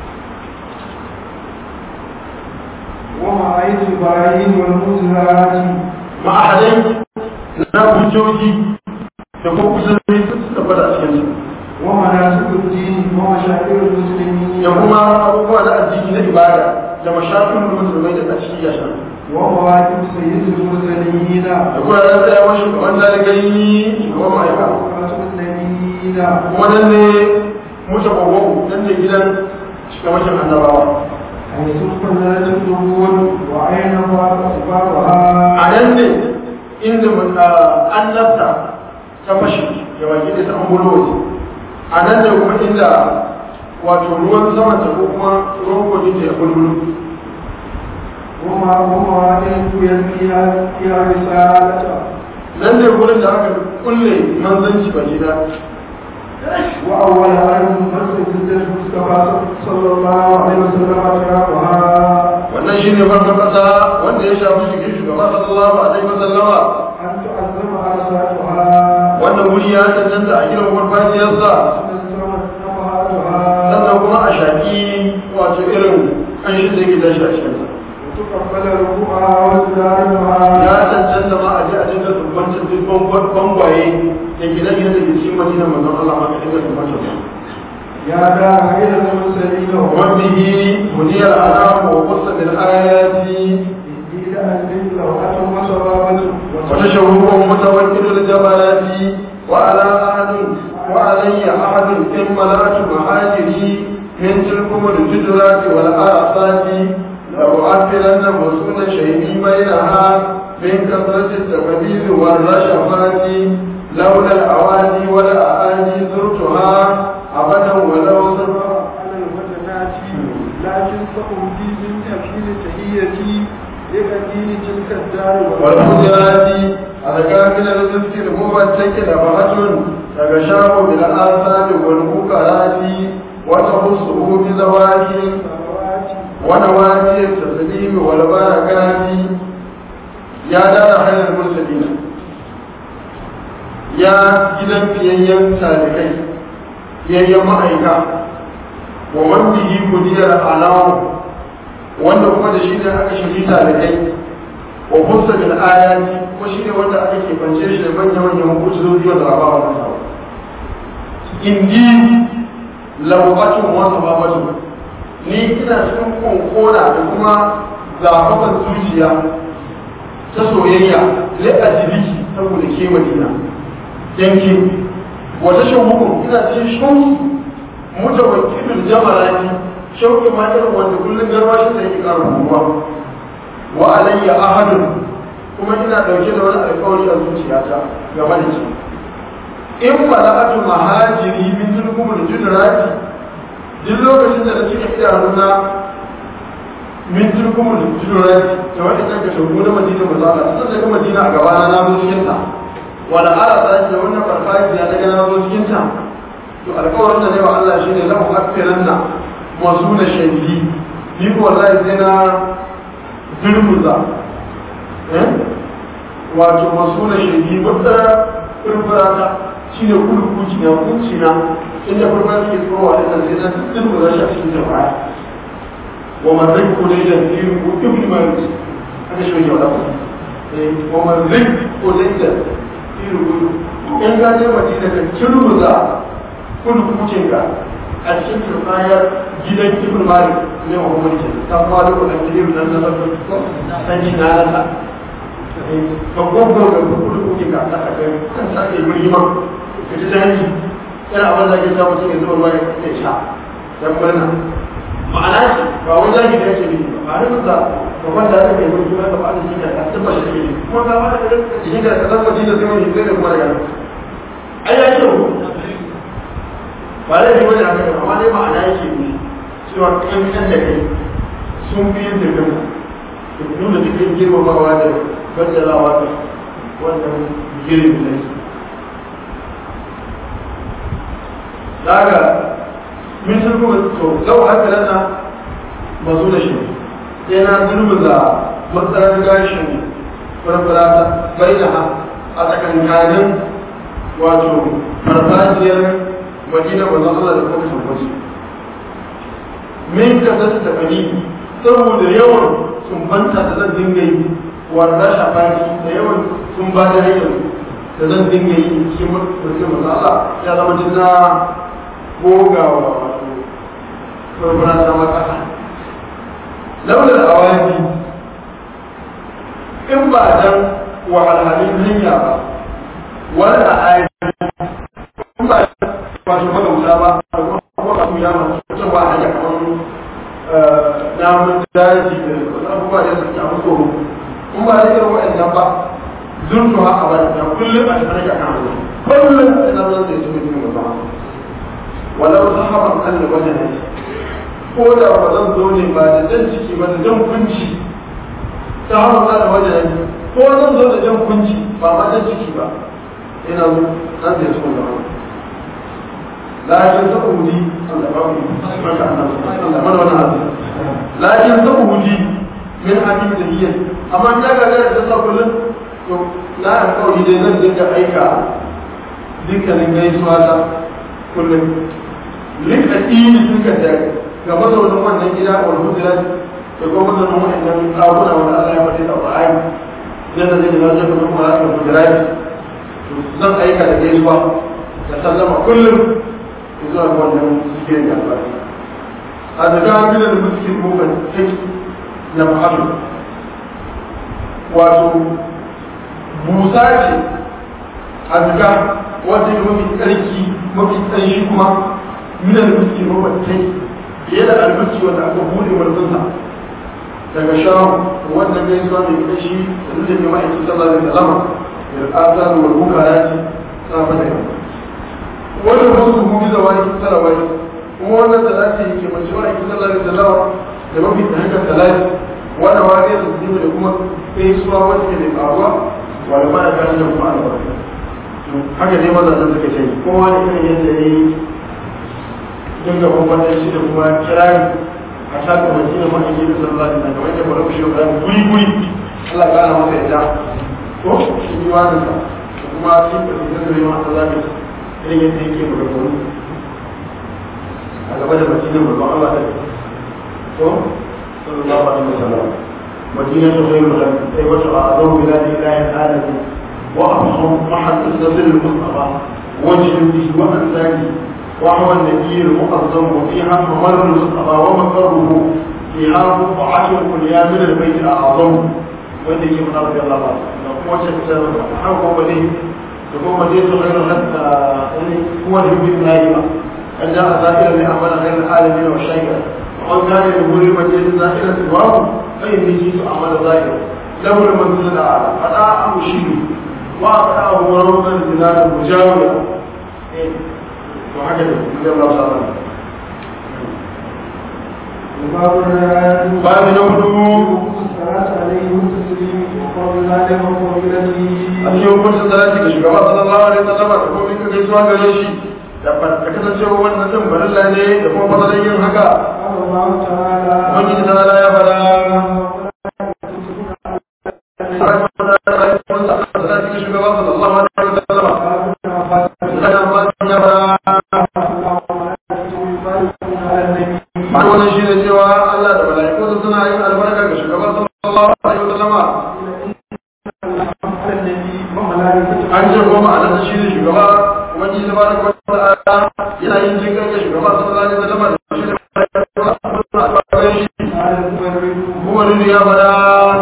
ومعايد البراهين والمزهرات ma'ahadai na hujjoji da kuma kusurai sun tabbata a cikin ومناسك الدين ومشاعر المسلمين da kuma abubuwa na addini na ibada da mashafin musulmai da tashi ya sha ومواكب سيد المرسلين da kuma ran tsayawar shugaban dalibai shugaban ma'aikata وخاتم النبيين kuma nan ne mutu kwakwaku nan ne gidan shugabancin annabawa حيث فضلت القبور وأين فاق a أسبابها nan ne inda mun annabta ta fashi da baki da ta an gudu waje a nan ne kuma inda wato ruwan sama ta ko kuma ruwan kogin da ya bulbulu وما ومواطن يلقيها فيها رسالة nan ne gurin da aka kulle manzanci baki da وأول أرض مسجد المصطفى صلى الله عليه وسلم أشرافها wannan shi ne farkon kasa wanda ya shafi shigin shugaba sallallahu alaihi wasallama أن تعظم أرساتها wannan wuri ya cancanta a gidan farfajiyarsa وتنزل نفحاتها sannan kuma a shaƙi wato irin ƙanshin da yake tashi a cikinsa وتقبل ركوعها وازدارها ya cancanta ma a je a dinga tumbancin duk bangwaye da gine-gine da ke cikin madina manzon Allah ma ka dinga tumbancin su يا دار خير المرسلين وبه مني الأنام وقص بالآيات إني لأنزل لوحة وصبابة وتشوق متوكل الجبلات وعلى أحد وعلي أحد إن ملأت محاجري من تلكم الجدرات والآفات لأعفلن مسؤول شيئي بينها من كثرة التقدير والرشفات لولا الأوادي والأعادي زرتها أبدا ولو سبق على الفتنات لكن سأمضي من أكيد تحيتي لقديم تلك الدار والمجرات أذكى من الرزق المبتك نفحة تغشاه بالآثار والمكرات وتخصه بزواج والسماوات ونواتي التسليم والبركات يا دار خير المرسلين يا gidan fiyayyen talikai fiyayyen ma'aika wa man bihi kudiyar alawu wanda kuma da shi ne aka shiri talikai wa kusa bil ayati ko shi ne wanda aka ke bance shi da manyan manyan hukumomi wanda ba ba wannan sawa indi lawqatun wa sababatu ni ina cikin konkona da kuma zafaban zuciya ta soyayya lai ajibiki saboda ke madina yanki wata shauku ina cikin shauki mutawakkilul jamalati shauki ma irin wanda kullum garwashin da yake ƙara ruwa wa alayya ahadun kuma ina dauke da wani alƙawari a zuciyata game da shi in mala'atu mahajiri min tulkumul judrati duk lokacin da na cika idanuna min tulkumul judrati da wani kan ka shagu na madina ba za ka tun daga madina a gabana na zo cikin ta wala ala ta da wannan farfajiya daga na zo cikin ta to alƙawarin da ne wa Allah shine lahu akfiranna masu da shahidi ni ko wallahi sai na durmuza wato masu na shahidi wata furfurata shi ne kudu kuci na kunci na inda furfura suke tsowa da kan sai na durmuza shi a cikin jama'a wa mazai ko dai da biyu ko ibn malik aka shi wajen wadda wa mazai ko dai da biyu ko in ka je madina ka turmuza kudu kucin ka a cikin turbayar gidan ibn malik ne wa kuma ke ta fara ko dan gidan nan na san shi na nasa ka gogo ga kudu kucin ka ta ka kan sa ke murima ka ji dani yana abin da ke samu cikin zuwa ruwa ya sha dan murna ma'ana shi ba wani zaki da yake nufi ba a rubuta ba wanda aka kai wani kuma ka ba da shi ka tabbata shi ne kuma ka ba da shi ka tabbata shi da zai wani zai da kuma daga ai ya ce ba da yi wani haka amma dai ma'ana yake ne cewa kan kan da kai sun fi yin da kan nuna cikin girmamawa da baddalawa da wannan girin da su daga min sun kuma to lau haka lana mazu da shi sai na durmuza matsalar gashin farfarata bai da ha a tsakankanin wato farfajiyar madina manzon Allah da kuma tabbaci min ka zasu da fani saboda yawan sumbanta da zan dinga yi wanda shafaki da yawan sun ba da hanyar da zan dinga yi shi mutum manzon Allah ya zama jinna goga wa wato farfara sama kasa laular awaki in ba dan wahalhalin hanya ba wani a ayi in ba wato magauta ba kuma ka ya masu cewa hanya kamar namun daji da abubuwa da suke abu tsoro in ba da irin waɗannan ba zurtu haka ba da kullum a cikin rage kan kullum a nan zan zai cikin cikin musamman walau sahaban kan da wajen ne ko da ba zan zo ne ba da jan ciki ba da jan kunci sahaban kan da wajen ne ko zan zo da jan kunci ba ma jan ciki ba ina zo nan zai cikin musamman لكن تقودي لكن تقودي من حديث الهية أما أن يقول لك تصل كل لا أقول إذا نزل لك أيكا ذكر لنجي سواتا كل لك أتين ذكر ذلك كما سوى نمان نجيلا والهدرات يقول مثلا نمان إن أبونا ولا الله يفتح القرآن zai da zai da zai kuma kuma da kudirai zan aika da gaisuwa da sallama kullum zuwa wannan zikirin da albarka a daga gina da muskin mukan take na fa'alu wato busa ce a daga wata yi mafi tsarki mafi tsarki kuma mina da muskin mukan take fiye da albuski wanda aka bude wanzansa daga shahu wannan ne zuwa mai kashi da duk da ke ma'aikin sallallahu alaihi wasallam da azan wal bukarati safa da yamma wani wasu hudu da wani salawai kuma wannan salati ke mace wa aiki sallar da salawa da mafi da haka salati wanda wa ne su da kuma sai suwa wanda ke da faruwa wanda ba da kan da kuma albarka haka ne maza da suka ce kowa ne irin yadda ya yi dinga bambantar shi da kuma kirari a shaƙa mace da ma'aiki da sallar da kamar yadda bari shi da guri guri Allah ya kara masa yadda ko shi yi wani sa kuma cikin da zai zama Allah ya irin yadda yake maganganu a gaba da madina mai ban Allah ko sallallahu alaihi wasallam madina ta zai mutu sai wata a azau bila da ilahin alamin wa afham mahal isnadil mustafa wajhin bihi wa ansani wa huwa an-nabiy al-mu'azzam wa fiha mamar al-mustafa wa maqarruhu fiha bu'atu al-kulliya min al-bayt al-a'zam wanda yake mana rabbi Allah ba da kuma wacce ta har ko bane da kuma dai to khairu hatta yani huwa yubi naima an ja zakira li amala ghayr alamin wa shay'a wa kana yaqulu man yajid zakira siwahu fa inni jitu amala zakira lahu al-manzil al-a'la fada amshi wa qa'ahu rawdan bilal al-mujawira to haka ne Allah subhanahu babu na hudu a cikin hukuncin salati ga shugaba sallallahu alaihi wasallam da kuma ka gaisuwa gare shi da ka kasance wannan din barilla ne da kuma fadalan yin haka ubangiji ta ala ya fara salati ga shugaba sallallahu alaihi wasallam da ba ya fara ba wannan shi ne cewa Allah da mala'iku suna yin albarka ga shugaban sallallahu alaihi wasallama an ce kuma ma'anar shi ne shugaba wani da bada kuma ta'ala yana yin jin ga shugaba sallallahu alaihi wasallama da shi da kuma ne ya bada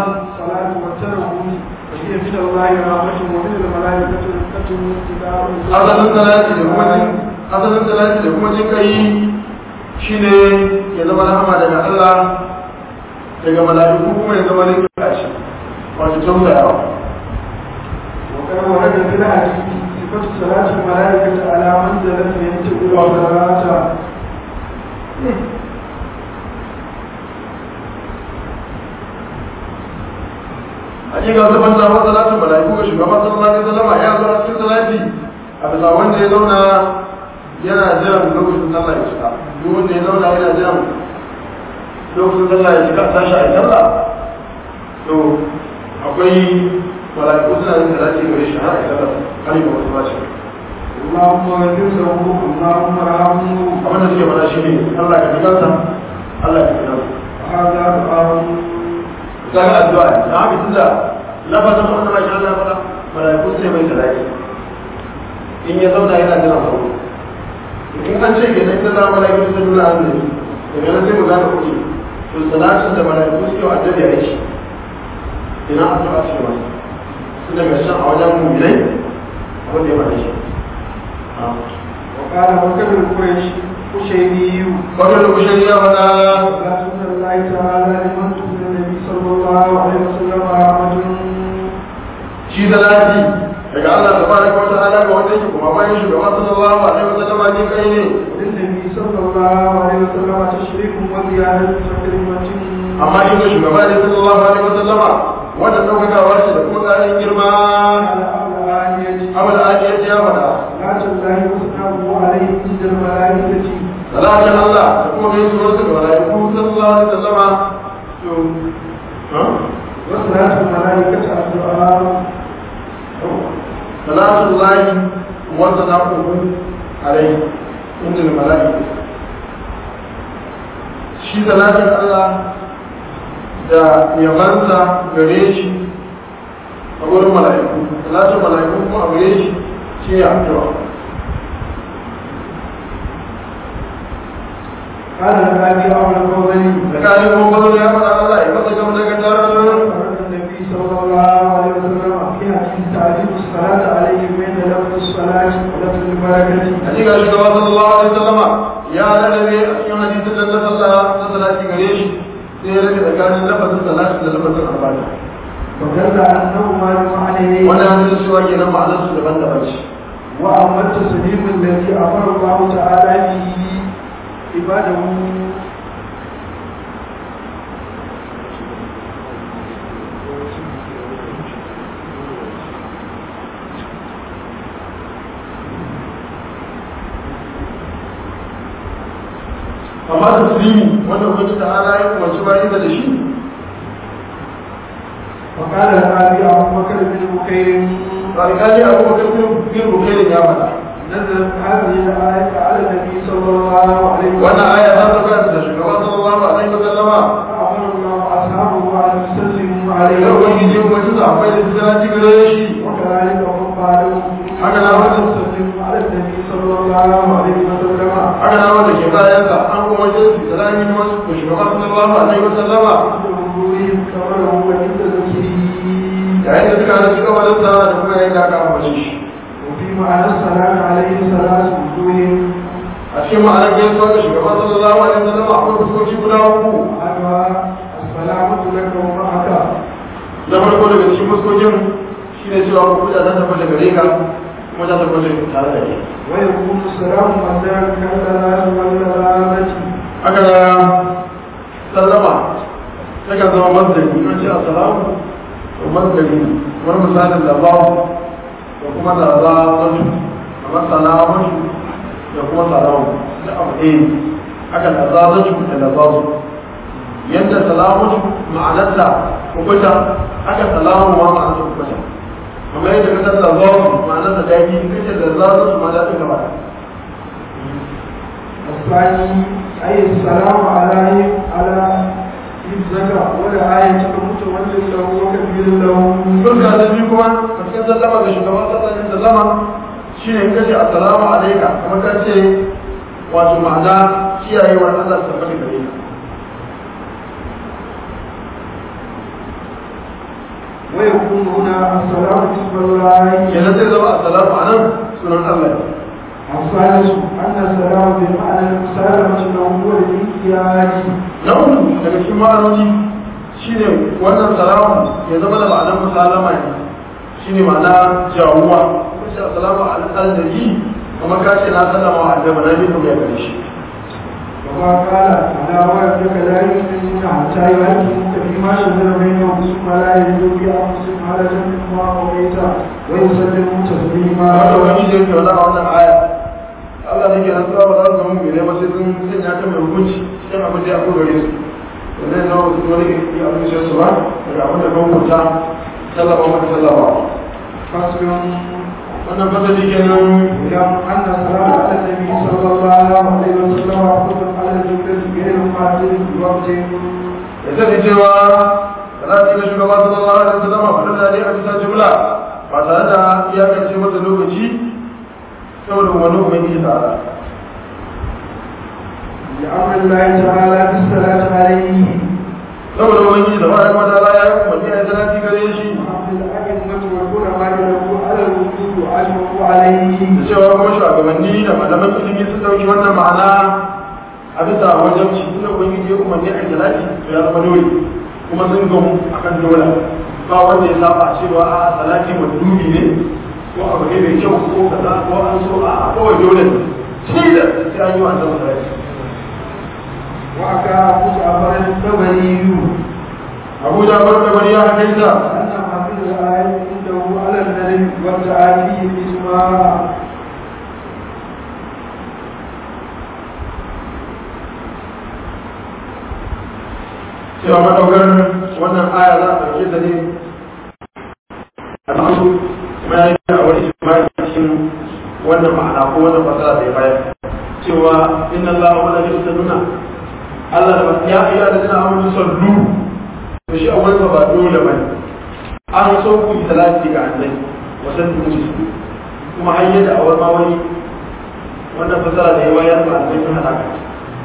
asalin salati da kuma jin asalin salati da kuma jin kai shine ya zama rahama daga Allah daga mala'iku kuma ya zama rikin kashi wato tausayawa وكان ورد في الحديث صفة صلاة الملائكة على منزلة ينتقل صلاة hakika wata ban zama salatu mala'iku ga shugaban sallallahu alaihi wasallam ya zo a cikin salati a bisa wanda ya zauna yana jiran lokacin sallah ya shiga duk wanda ya zauna yana jiran lokacin sallah ya shiga tashi a sallah to akwai mala'iku suna yin salati gare shi har a sallah har yi wasu ba shi اللهم اغفر له اللهم ارحمه abin da suke faɗa shi ne Allah ka jikansa Allah ka jikansa هذا دعاء kaga addu'a da haka tunda lafazin wannan masha Allah fara malaiku sai mai salati in ya zauna yana jira sauro in an ce ke nan da malaiku sun nuna annabi daga nan sai mu gane kuɗi to salatin da malaiku suke wa annabi ya yi ina addu'a ce masa su daga shan a wajen mu'minai abin da ya faɗa shi وقال وكبر القريش قشيري wajen da kushe ya faɗa صلاة الله تعالى لمن تؤمن النبي صلى الله عليه وسلم رحمة shi salati daga Allah tabaraka wa ta'ala ga wanda yake kuma bayan shugaban sallallahu alaihi wasallam ne kai ne وللنبي صلى الله عليه وسلم تشريف وزيادة وكلمة amma in ga shugaba ne sallallahu alaihi wasallama wannan daukakawa ce da kuma ƙarin girma على أولانية abu da ake yace ya faɗa صلاة الله وسلامه عليه عند الملائكة salatin Allah da kuma gaisuwar sa ga malaiku sallallahu alaihi wasallama to ha وصلاة الملائكة الدعاء salatin lahi wa salamuhu alaihi inda malaiku shi salatin Allah da yabansa gare shi a wurin mala'iku salatin mala'iku kuma a gare shi shi ne addu'a قال النبي أول القولين tsakanin kuma bazo ya faɗa Allah ya fasa gama daga tarar النبي صلى الله عليه وسلم في حديث تعليم الصلاة عليه بين لفظ الصلاة ولفظ البركة a cikin shugaba sallallahu alaihi wasallama ya lalabe a cikin hadisin da na sallah na salati gare shi sai ya rage tsakanin lafazin salati da lafazin albarka ودل أنهما المعنيين wannan hadisin cewa kenan ma'anar su daban-daban ce وأما التسليم الذي أمر الله تعالى به عباده amma taslimi wanda ubangiji ta'ala ya umarci bayan da shi وقال النبي أبو بكر بن بكير alƙali abubakar bin bukairin ya faɗa نزلت هذه الآية على النبي صلى الله عليه وسلم wannan aya ta sauka da shugaba sallallahu alaihi wa sallama فأمر الله أصحابه أن يسلموا da عليه ubangiji umarci su akwai da suna ci gare shi وكذلك هم بعدهم haka na wanda يسلموا على النبي صلى الله عليه وسلم haka na wanda ke bayansa an umarci su da rami wasu da shugaba sallallahu alaihi wa sallama عند حضورهم كما هو عند ذكره yayin da suka hana suka wajensa da kuma yayin da aka ambace shi وفي معنى الصلاة عليه ثلاث وجوه a cikin ma'anar gaisuwa ga shugaban sallallahu alaihi wasallam akwai fuskoki guda uku أحدها السلامة لك ومعك na farko daga cikin fuskokin shine cewa ku kuɗa ta tabbata gare ka kuma ta tabbata tare da kai ويكون السلام مصدرا كالصلاة والسلامة haka da sallama takan zama masdari in ce assalamu to masdari ne kamar misalin da ba da kuma da za mutu kamar salamatu da kuma salamu da abu ɗaya ne haka da za zatu da da za su yadda salamatu ma'anarta kubuta haka salamu ma ma'anarta kubuta kamar yadda ka san da za su ma'anarta daɗi kace da za zatu ma daɗin gaba الثاني أي السلام على على حفظك ولا آية متولد له وكبير له Sulka da biyu kuma a cikin sallama ga shugaban sassanin sallama shi ne kace assalamu alaika kuma ka ce wato ma'ana kiyayewar Allah ta tabbata gare ka ويكون هنا السلام بسم الله kenan zai zama assalamu anan sunan Allah ne الثالث أن السلام بمعنى المسالمة له هو الانقياد na uku daga cikin ma'anoni shine wannan salamu ya zama da ma'anar musalama ne shine ma'ana jawuwa kace assalamu alaihi kuma ka ce na sallama wa annabi na bi kuma ya gare shi وما قال على وجهك لا يؤمنون حتى يهدموك فيما شجر بينهم ثم لا يجدوا في أنفسهم حرجا مما قضيت ويسلموا تسليما wanda wani da yake wani a wannan aya Allah ne ke nan tsawa za su zama mai ba sai sun sanya ta mai hukunci cikin abin da ya fi gare su wanda yana wasu wani ke yi abin da su ba daga abin da kan hukunta sallama maka sallama فصل wannan fasali kenan يوم أن الصلاة على النبي صلى الله عليه وسلم وقف على الجملة غير معدل بوقت ya sani cewa salati ga shugaba sallallahu alaihi wasallam ba da dai a bisa jumla ba tare da iyakance masa lokaci saboda wani ubangiji ta'ala لأمر الله تعالى بالصلاة عليه saboda ubangiji da bayan wata ala ya yi umarni a yi salati gare shi وعبد الأئمة والعلماء له على الوجود وأجمعوا عليه da cewa kuma shugabanni da malaman ilimi sun dauki wannan ma'ana a bisa wajen shi tunda ubangiji ya umarni a yi salati to ya zama dole kuma sun gamu akan dole ba wanda ya saba cewa a salati dubi ne ko abu ne mai kyau ko kaza ko an so a kawai dole ne sai da sai an yi wa annabi salati وأكا أبو جعفر الطبري abu jafar da bari ya hakaita أن حفظ الآية عنده على النبي والتعالي الإجماع cewa madaukar wannan aya za a ɗauke ta ne a cikin kuma ya yi a wani ijimai cikin wannan ma'ana ko wannan fasara da ya bayar cewa inna Allah wa la nuna Allah da ya iya da jina amanu sallu to shi a wurin ba dole bane an so ku yi salati ga annabi wa sallu musu kuma har yadda a wani ma wani wannan fasara da ya bayar ba annabi sun hada ka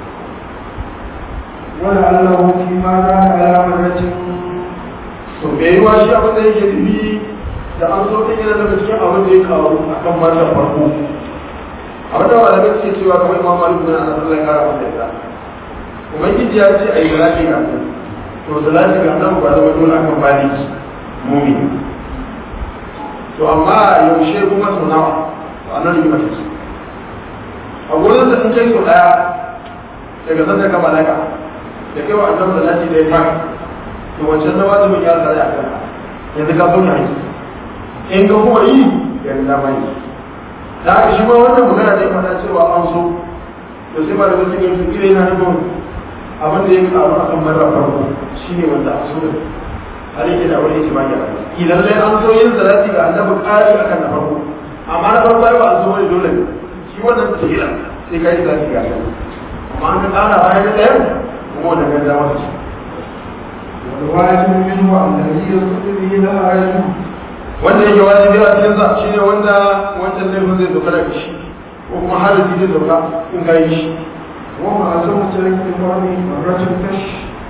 ولعله فيما كان على مرة to me yiwa shi abin da yake nufi da an so ta yana daga cikin abin da ya kawo a kan matan farko abin da malamai suke cewa kamar imam malik bin anas Allah ya kara masa yadda ubangiji ya ce ayi salati ga nan to salati ga nan ba zama dole akan bani mumi to amma yaushe kuma sau nawa to anan yi mata su a gurin da in kai sau daya daga sanda ka malaka da kai wa annabi salati da ya fara to wancan na wajibin ya tsare a kanka yanzu ka zauna yi in ka kuma yi yanzu dama yi da haka shi ma wannan magana da ya faɗa cewa an so to sai ba da wasu ga su kire yana nufin abin da ya karu a kan marar farko shi ne wanda a so da har yake da wani yake baki a idan lai an so yin salati ga annabi ƙari akan na farko amma na farko ai ba a so wani dole ne shi wannan tihila sai ka yi salati ga annabi amma an ka ƙara bayan da ɗayan kuma wannan ganda masa ce والواجب منه الذي يصد به الحرج wanda yake wajibi a cikin sa shine wanda wancan laifin zai doka daga shi ko kuma haraji zai doka in ka yi shi وما أتم ترك المرء مرة كش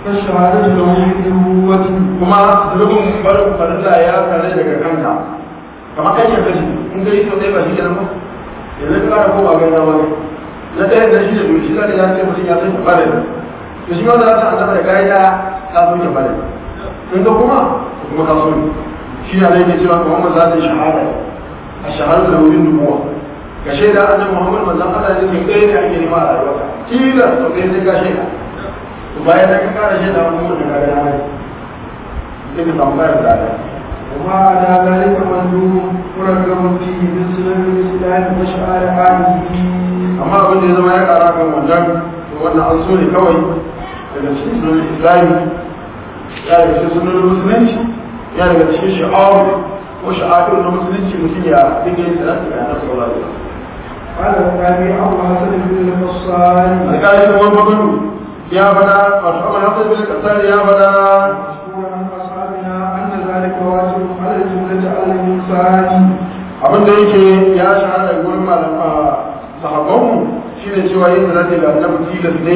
فالشهادة له بنبوة kuma zunubin barin farilla ya kare daga kanka kamar kai ke kashi in kai to dai ba shi kenan ba yanzu ka fara koma ga nawa ne na ɗaya da shi da dole shi zaka ya ce mutum ya san bare to shi ma za ta annaba da kai da ka so ke bare in ka kuma kuma ka so ne shi ne yake cewa Muhammad za ta yi shahada a shahada da wurin nubuwa ka shaida annabi Muhammad manzon Allah ne kai ne ake nema a rayuwarka kila to kai sai ka shaida to bayan da ka kara shaida kuma ka ga na sai ka samu kayan da وما على ذلك مندوب مرغب فيه من سنن الإسلام وشعائره amma abin da ya zama ya kara kan wannan to wannan an so ne kawai daga cikin sunan islami ya daga cikin sunan musulunci ya daga cikin sha'awar ko sha'awar na musulunci mutum ya dinga yin salati ga annabi sallallahu alaihi wasallam قال النبي أبو حسن بن القصاري alƙali da wani magana ya fada wato abu hasan bin kasar ya fada مذكور عن أصحابنا أن ذلك واجب على الجملة على الإنسان abin da yake ya shahara da gurin malama sahabbanmu shine cewa yin salati ga annabi tilas ne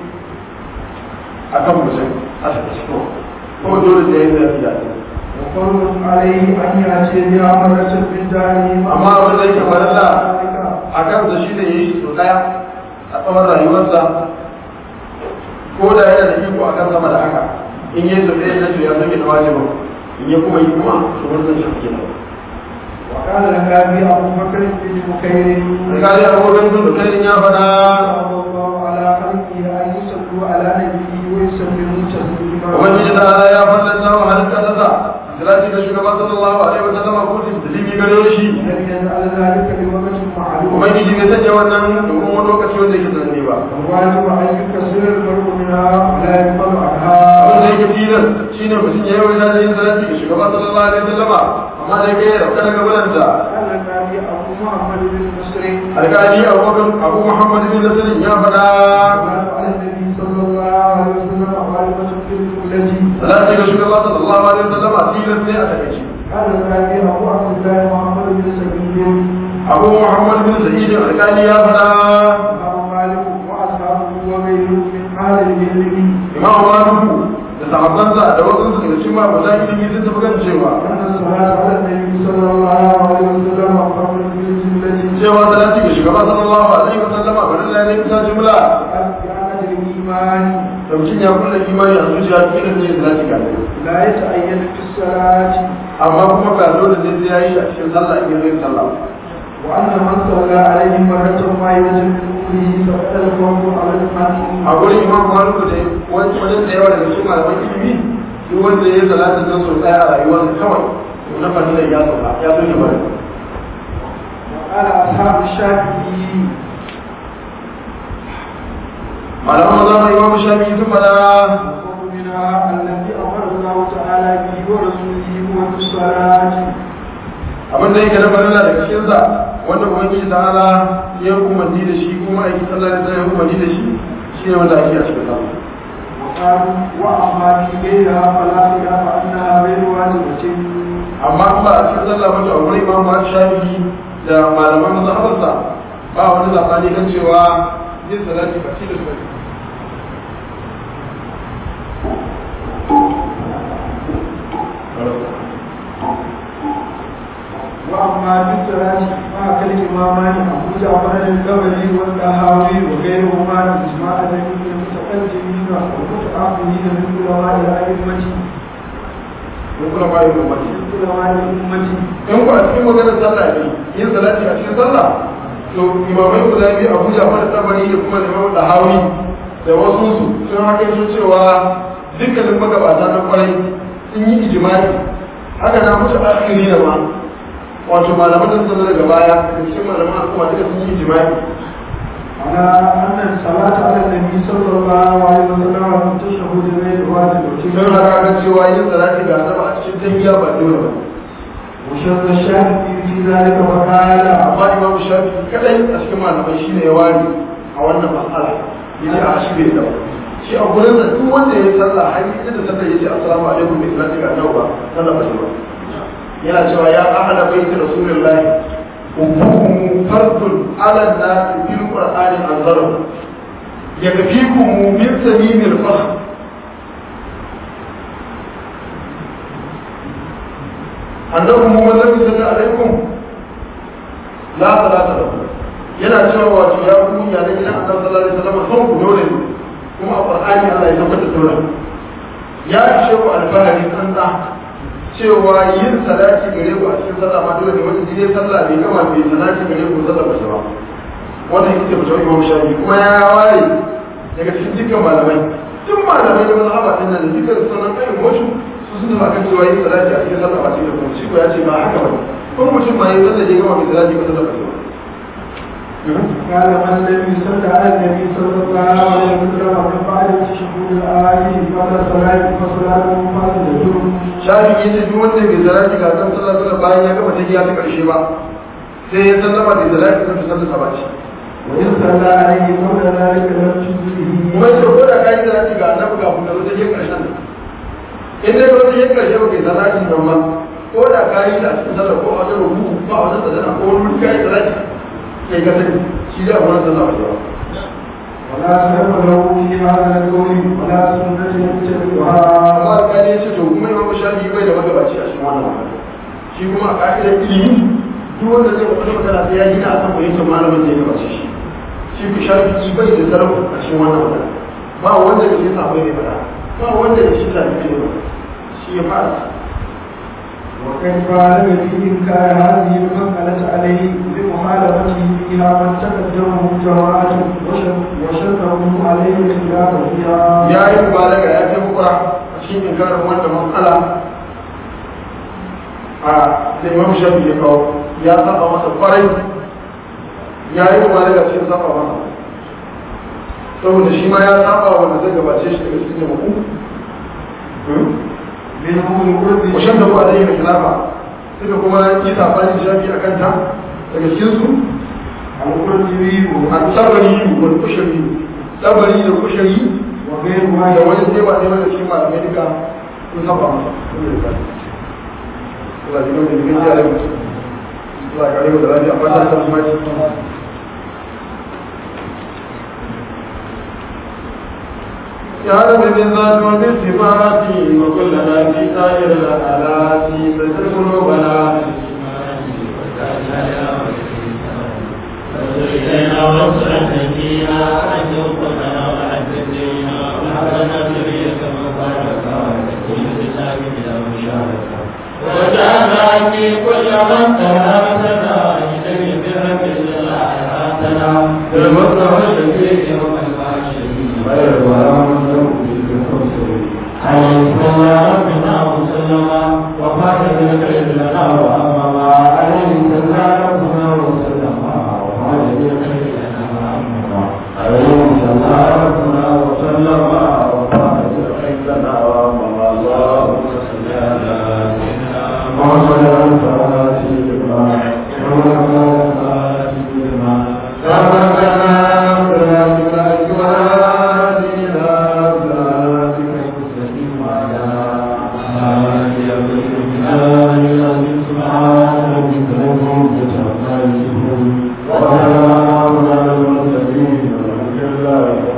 akan mutum a cikin ko dole da yin salati ga annabi وقول عليه أن يأتي بها مرة من داره amma abin da yake farilla a kansa shi ne ya yi sau ɗaya a tsawon rayuwarsa ko da yana da iko a kan sama da haka in yi sau ɗaya na ya san da wajibin in ya kuma yi kuma to wannan shi ke nan وقال النبي أبو بكر بن بكير alƙali abokan sun da ya faɗa صلى الله على خلقه أن يصلوا على نبيه ويسلموا تسليما ubangiji ta ala ya fallanta wa halitta ta sa salati ga shugaba sallallahu alaihi wa sallam ko taslimi gare shi لم يجعل ذلك بوقت معلوم ubangiji bai sanya wannan domin wani lokaci wanda yake sananne ba الواجب أن يكسر المرء منها ولا يقبل abin da عنها yake tilas shine mutum ya yi wani yin salati ga shugaba sallallahu alaihi wa sallama amma da yake rauka daga bulanta قال النبي أبو محمد بن مسلم alƙali abubakar abu muhammad bin nasirin ya faɗa قال على النبي صلى الله عليه وسلم غالبة في الجملة salati ga shugaba sallallahu alaihi wa sallama tilas ne a takaice قال النبي أبو عبد الله محمد بن سعيد abu muhammad bin sa'id alƙali ya faɗa إمام مالك وأصحابه وغيره من أهل العلم imam maliku da sahabbansa da wasu su daga cikin mabuta ilimi sun tafi kan cewa أن الصلاة على النبي صلى الله عليه وسلم قبل الجملة cewa salati ga shugaba sallallahu alaihi wa sallama bari la ne bisa jumla كانت الإيمان da mutum ya kulla imani a zuciya cikin ne salati ga Allah لا يتعين في الصلاة amma kuma ba dole ne sai yayi a cikin sallah in yayin sallah وأن من صلى عليه مرة ما يجب من أمره فقد الفوز على a المعنى gurin imam maliku da wani wajen da yawa daga cikin malaman ilimi duk wanda ya yi salatin nan sau daya a rayuwarsa kawai to na fadila ya sauka ya zo ne bari وقال أصحاب الشافعي malaman maza mai imam shafi sun fada وقومنا الذي أمر الله تعالى به ورسوله هو في الصلاة abin da yake na farilla daga cikin sa wanda ubangiji ta'ala ya umarni da shi kuma aiki sallah da ya umarni da shi shi ne wanda ake a cikin sallah وقالوا وأما في غيرها فلا خلاف أنها غير واجبة amma in ba a cikin sallah ba to a wurin imam Malik shafi da malaman mazhabarsa ba wani zakani kan cewa yin salati ba tilas ba ne وأما في الصلاة مع كالإمامان أبو جعفر الجبلي والطهاوي وغيرهما بإجماع الذين المتقدمين والمتأخرين من علماء الأئمة mun kuma ba yin umarni من علماء الأمة in ku a cikin maganar sallah ne yin salati a cikin sallah to imamai guda biyu abu jafar da tabari da kuma imam da hawi da wasu su sun haka su cewa dukkanin magabata na kwarai sun yi ijimai haka na musu akiri da ma wato malaman da suka zo daga baya da cikin malaman al'umma duka sun yi ijimai على أن الصلاة على النبي صلى الله عليه وسلم من تشهد غير واجبة sun haka kan cewa yin salati ga annabi a cikin tahiyya ba dole ba وشد الشافعي في ذلك فقال amma imam shafi kadai a cikin malamai shine ya wari a wannan matsala yace a shi bai dawo shi a gurin da duk wanda ya yi sallah har yi da sallah yace assalamu alaikum bi salati ga annabi ba sallah ba shi ba yana cewa ya ahla baiti rasulullahi ubukum fardun ala nas fil qur'ani anzaru yakfikum min samimil fakhr annabi mu wannan sallallahu alaikum la salata lahu yana cewa wato ya ku ya ne gidan annabi sallallahu alaihi wasallam son ku dole ne kuma a qur'ani Allah ya tabbata dole ya ce ku alfahari san da cewa yin salati gare ku a cikin sallah ma dole ne wani jide sallah bai gama bai salati gare ku sallah ba shi ba wannan yake ce mutum Imam Shafi kuma ya ware daga cikin dukkan malamai duk malamai da mazhaba din nan dukkan sunan ayyukan wasu su sun tafi kan cewa yin salati a cikin sallah ba shi da kuma shi ko ya ce ba haka ba kuma mutum ma yin sallah ya gama bai salati ba sallah ba shi ba قال من لم يصل على النبي صلى الله عليه وسلم من بعد الشهود الآية قبل صلاة فصلاته فاسدة shafi ya ce duk wanda bai salati ga kan sallah sallah bayan ya gama tafiya ta karshe ba sai ya sallama da salati kan sallah sa bace وإن صلى عليه قبل ذلك لم تجزه kuma ce ko da kai salati ga annabi ga kuma ta je karshen in dai ko ta je karshe ba kai salati ba ma ko da kai da cikin sallah ko a wajen rubu ko a wajen sadana ko wani kai salati kai ka sani shi da wannan sallah ba ولا سبب له في هذا القول ولا سنة يتبعها amma alƙali ya ce to kuma imam shafi bai da magabaci a cikin wannan magana shi kuma a ka'idar ilimi duk wanda zai faɗi magana sai ya gina a kan fahimtar malamin da ya gabace shi shi ku shafi bai da sarrafa a cikin wannan magana ba wanda da shi sabai ne faɗa ba wanda da shi sabai ne faɗa shi ya fara وكيف علم في إنكار هذه المسألة عليه لمخالفته فيها من تقدمه جماعة وشدهم عليه الخلاف فيها ya yi mubalaga ya kai mukura a cikin inkarin wanda matsala a da imam shafi ya kawo ya saba masa kwarai ya yi mubalaga cikin saba masa saboda shi ma ya saba wanda zai gabace shi daga cikin jama'a منهم القرب washen da ba zai yi khilafa suka kuma yi sabani shafi a kanta daga cikin su القرطبي a tsabari wal kushari tsabari da kushari وغير da واحد wani sai ba ne daga cikin malamai duka sun saba masa Allah ya gani da gaskiya da mutum Allah ya kare mu da lafiya amma ta san mai يا رب بالذات وبالصفات وكلنا في سائر الآلات فزر قلوبنا إلينا وصلت فيها أن يوقفنا وعززينا وحبنا ذرية مباركة وتكون لله بلا مشاركة وجعلنا في كل من تهامتنا إليه برب الله حياتنا بالمصطفى الشفيع يوم الباشرين غير ولا مصدر في الكفر عليه صلى ربنا وسلم وفاتح الخير لنا وأمما عليه صلى ربنا وسلم وفاتح الخير لنا وأمما عليه صلى ربنا وسلم وفاتح الخير لنا وأمما اللهم صل على سيدنا محمد